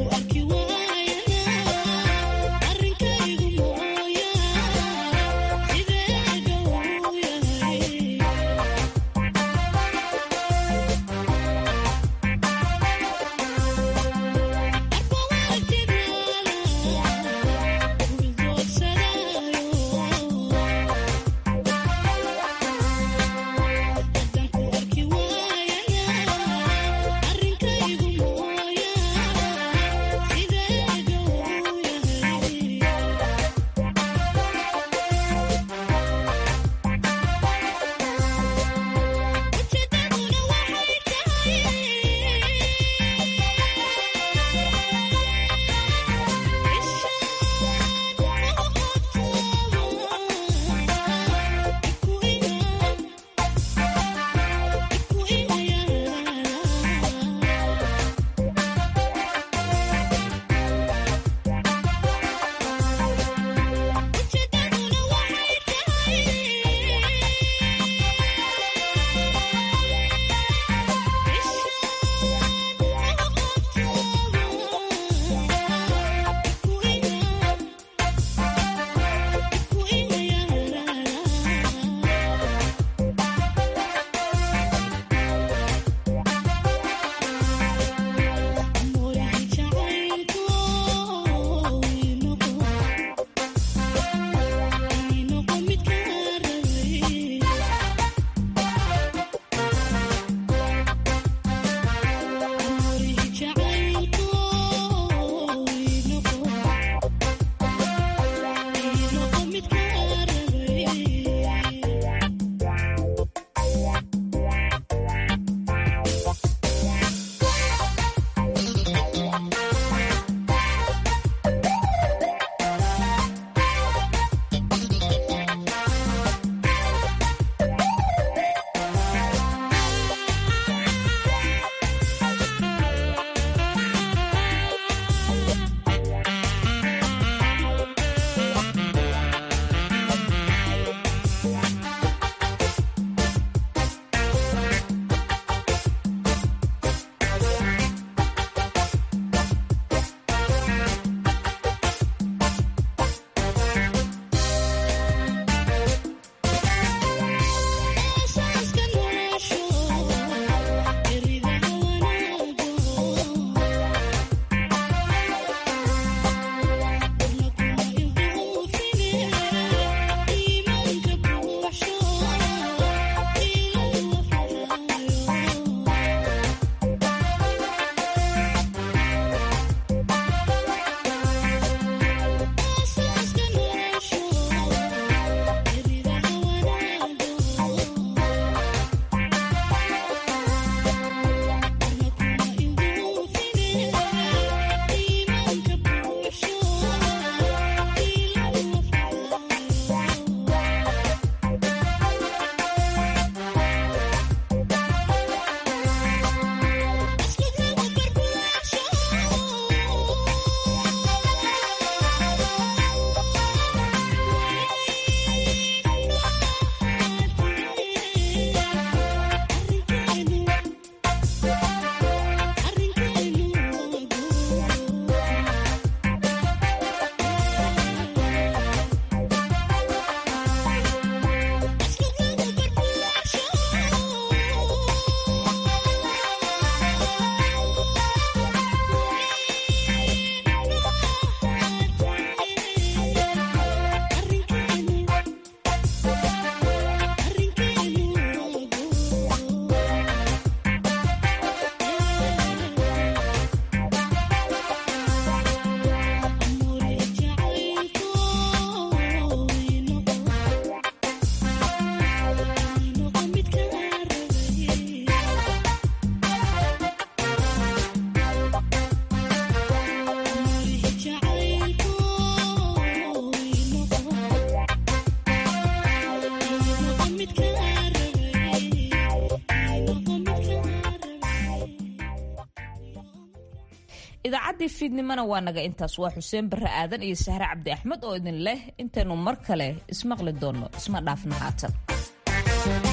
idaacaddii fiidnimona waa naga intaas waa xuseen barre aadan iyo sahre cabdi axmed oo idin leh intaynu mar kale ismaqli doonno isma dhaafna haatan